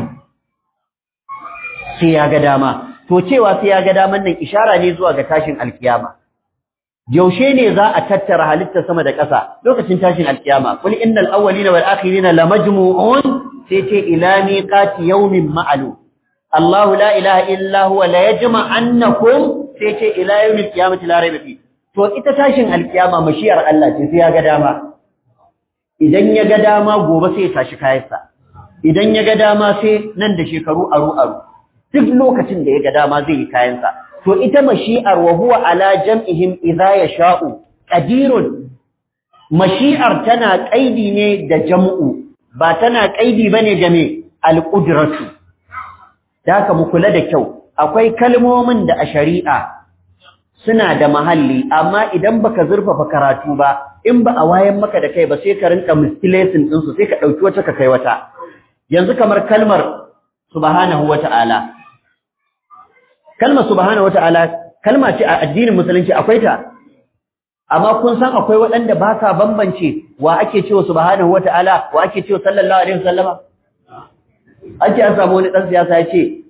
sai ya ga dama to cewa sai ya ga daman nan ishara ne zuwa ga tashin alkiyama yaushe ne za a tattara halitta sama da ƙasa lokacin tashin alkiyama kul innal awwalina wal akhirina lamajmu'un sai ce ila miqati yawmin ma'lum Allahu la ilaha illa huwa la yajma'annakum sai ce ila yawmil qiyamati la rayba fi to ita tashin alkiyama mashiyar Allah ce sai ya ga dama idan ya ga dama gobe sai ya tashi kayansa idan ya ga dama sai nan da shekaru aru aru duk lokacin da ya ga dama zai yi kayansa to ita mashi'ar wa huwa ala jam'ihim idza yasha'u qadirun mashi'ar tana kaidi ne da jam'u ba tana kaidi bane ga me alqudratu daka mu kula da kyau akwai kalmomin da a shari'a suna da mahalli amma idan baka zurfafa karatu ba in ba a wayan maka da kai ba sai ka rinka mistilation din su sai ka dauki wata ka kai wata yanzu kamar kalmar subhanahu wata'ala kalmar subhanahu wata'ala kalma ce a addinin musulunci akwai ta amma kun san akwai waɗanda ba sa bambance wa ake cewa subhanahu wata'ala wa ake cewa sallallahu alaihi wasallama ake an samu wani dan siyasa ya ce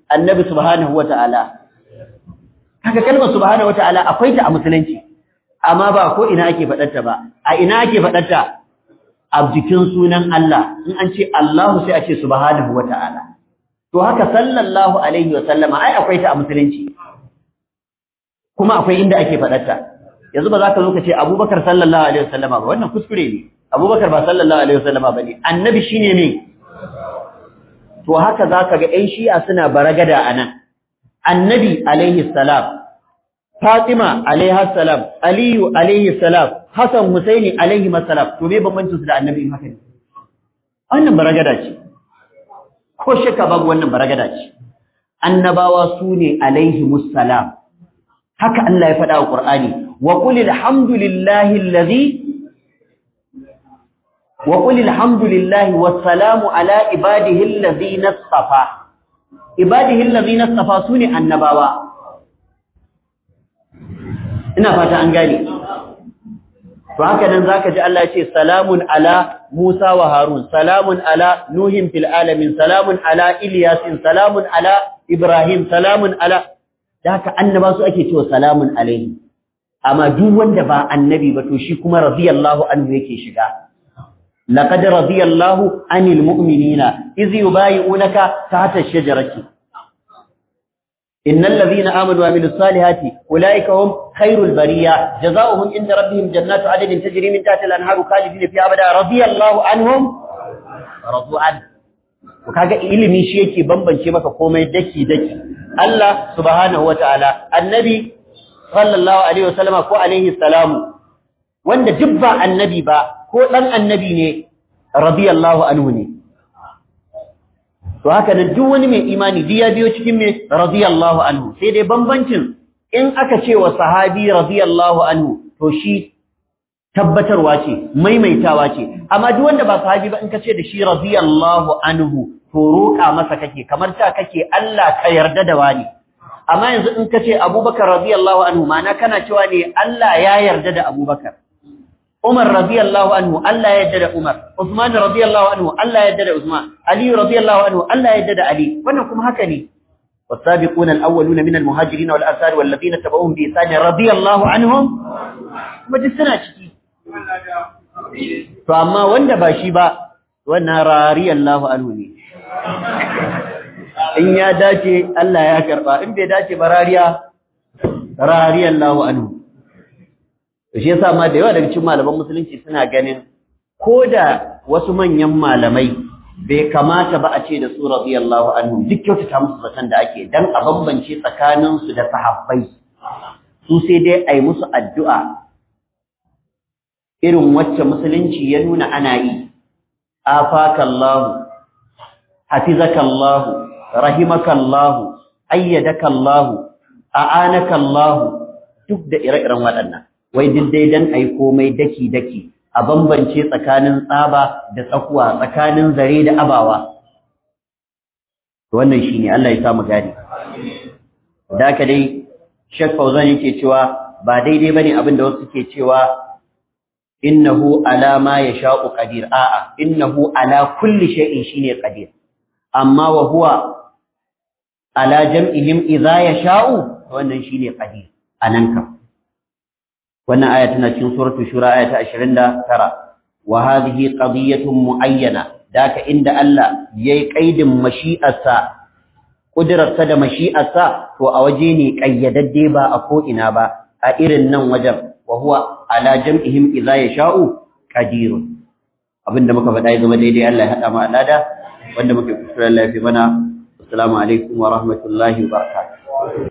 annabi subhanahu wata'ala kaga kalmar subhanahu wata'ala akwai ta a musulunci amma ba ko ina ake faɗarta ba a ina ake faɗarta a jikin sunan Allah in an ce Allahu sai a ce subhanahu wata'ala to haka sallallahu alaihi wa sallama ai akwai ta a musulunci kuma akwai inda ake faɗarta yanzu ba za ka zo ka ce Abubakar sallallahu alaihi wa sallama ba wannan kuskure ne Abubakar ba sallallahu alaihi wa sallama bane annabi shine ne to haka zaka ga ƴan shi'a suna baragada anan annabi alaihi salam Fatima alaiha salam Aliyu alaihi salam Hassan Husaini alaihi salam to me bambancin su da annabi in haka ne wannan baragada ce ko shakka babu wannan baragada ce annabawa su ne alaihi musallam haka Allah ya faɗa wa Qur'ani wa qul alhamdulillahi allazi wa qul alhamdulillahi wassalamu ala ibadihi allazina istafa ibadihi allazina istafa sune annabawa ina fata an gane to haka nan zaka ji Allah ya ce salamun ala Musa wa Harun salamun ala Nuhin fil alamin salamun ala Ilyasin salamun ala Ibrahim salamun ala da haka annaba su ake cewa salamun alaihi amma duk wanda ba annabi ba to shi kuma radiyallahu anhu yake shiga laqad radiyallahu anil mu'minina iz yubayyi'unaka tahta ash-shajarati innal ladhina amanu wa amilus salihati ulaika hum khairul bariya jazaohum inda rabbihim jannatu adnin tajri min tahtiha al-anharu khalidina fiha abada radiyallahu anhum radu an kaga ilimi shi yake bambance maka komai daki daki Allah subhanahu wataala annabi sallallahu alaihi wasallama ko alaihi salamu wanda duk ba annabi ba ko dan annabi ne radiyallahu anhu ne to haka nan duk wani mai imani duk ya biyo cikin me radiyallahu anhu sai dai bambancin in aka ce wa sahabi radiyallahu anhu to shi tabbatarwa ce maimaitawa ce amma duk wanda ba sahabi ba in ka ce da shi radiyallahu anhu to roƙa masa kake kamar ta kake Allah ka yarda da wani amma yanzu in ka ce Abubakar radiyallahu anhu ma'ana kana cewa ne Allah ya yarda da Abubakar Umar radiyallahu anhu Allah ya yarda da Umar Uthman radiyallahu anhu Allah ya yarda da Uthman Ali radiyallahu anhu Allah ya yarda da Ali wannan kuma haka ne والسابقون الأولون من المهاجرين والأنصار والذين تبعوهم بإحسان رضي الله عنهم kuma duk suna ciki to amma wanda ba shi ba wannan radiyallahu anhu ne in ya dace Allah ya karba in bai dace ba rariya radiyallahu anhu to shi yasa ma da yawa daga cikin malaman musulunci suna ganin koda wasu manyan malamai bai kamata ba a ce da su radiyallahu anhu duk kyautata musu zaton da ake dan a bambance tsakanin su da sahabbai su sai dai ai musu addu'a irin wacce musulunci ya nuna ana yi afakallahu hafizakallahu rahimakallahu ayyadakallahu a'anakallahu duk da ire-iren waɗannan wai duk dai dan ai komai daki daki a bambance tsakanin tsaba da tsakuwa tsakanin zare da abawa wannan shine Allah ya samu gani da ka dai Sheikh Fauzan yake cewa ba daidai bane abin da wasu suke cewa innahu ala ma yasha'u qadir a'a innahu ala kulli shay'in shine qadir amma wa huwa ala jam'ihim idza yasha'u wannan shine qadir anan kam wannan aya tana cikin suratul shura aya ta 29 wa hadhihi qadiyatun muayyana daka inda Allah yayi kaidin mashi'arsa kudirarsa da mashi'arsa to a waje ne kayyadadde ba a ko ina ba a irin nan wajen wa huwa ala jam'ihim idza yasha'u qadirun abinda muka faɗa ya zama daidai Allah ya hada mu alada wanda muke kuskure Allah ya fi mana assalamu alaikum wa rahmatullahi wa barakatuh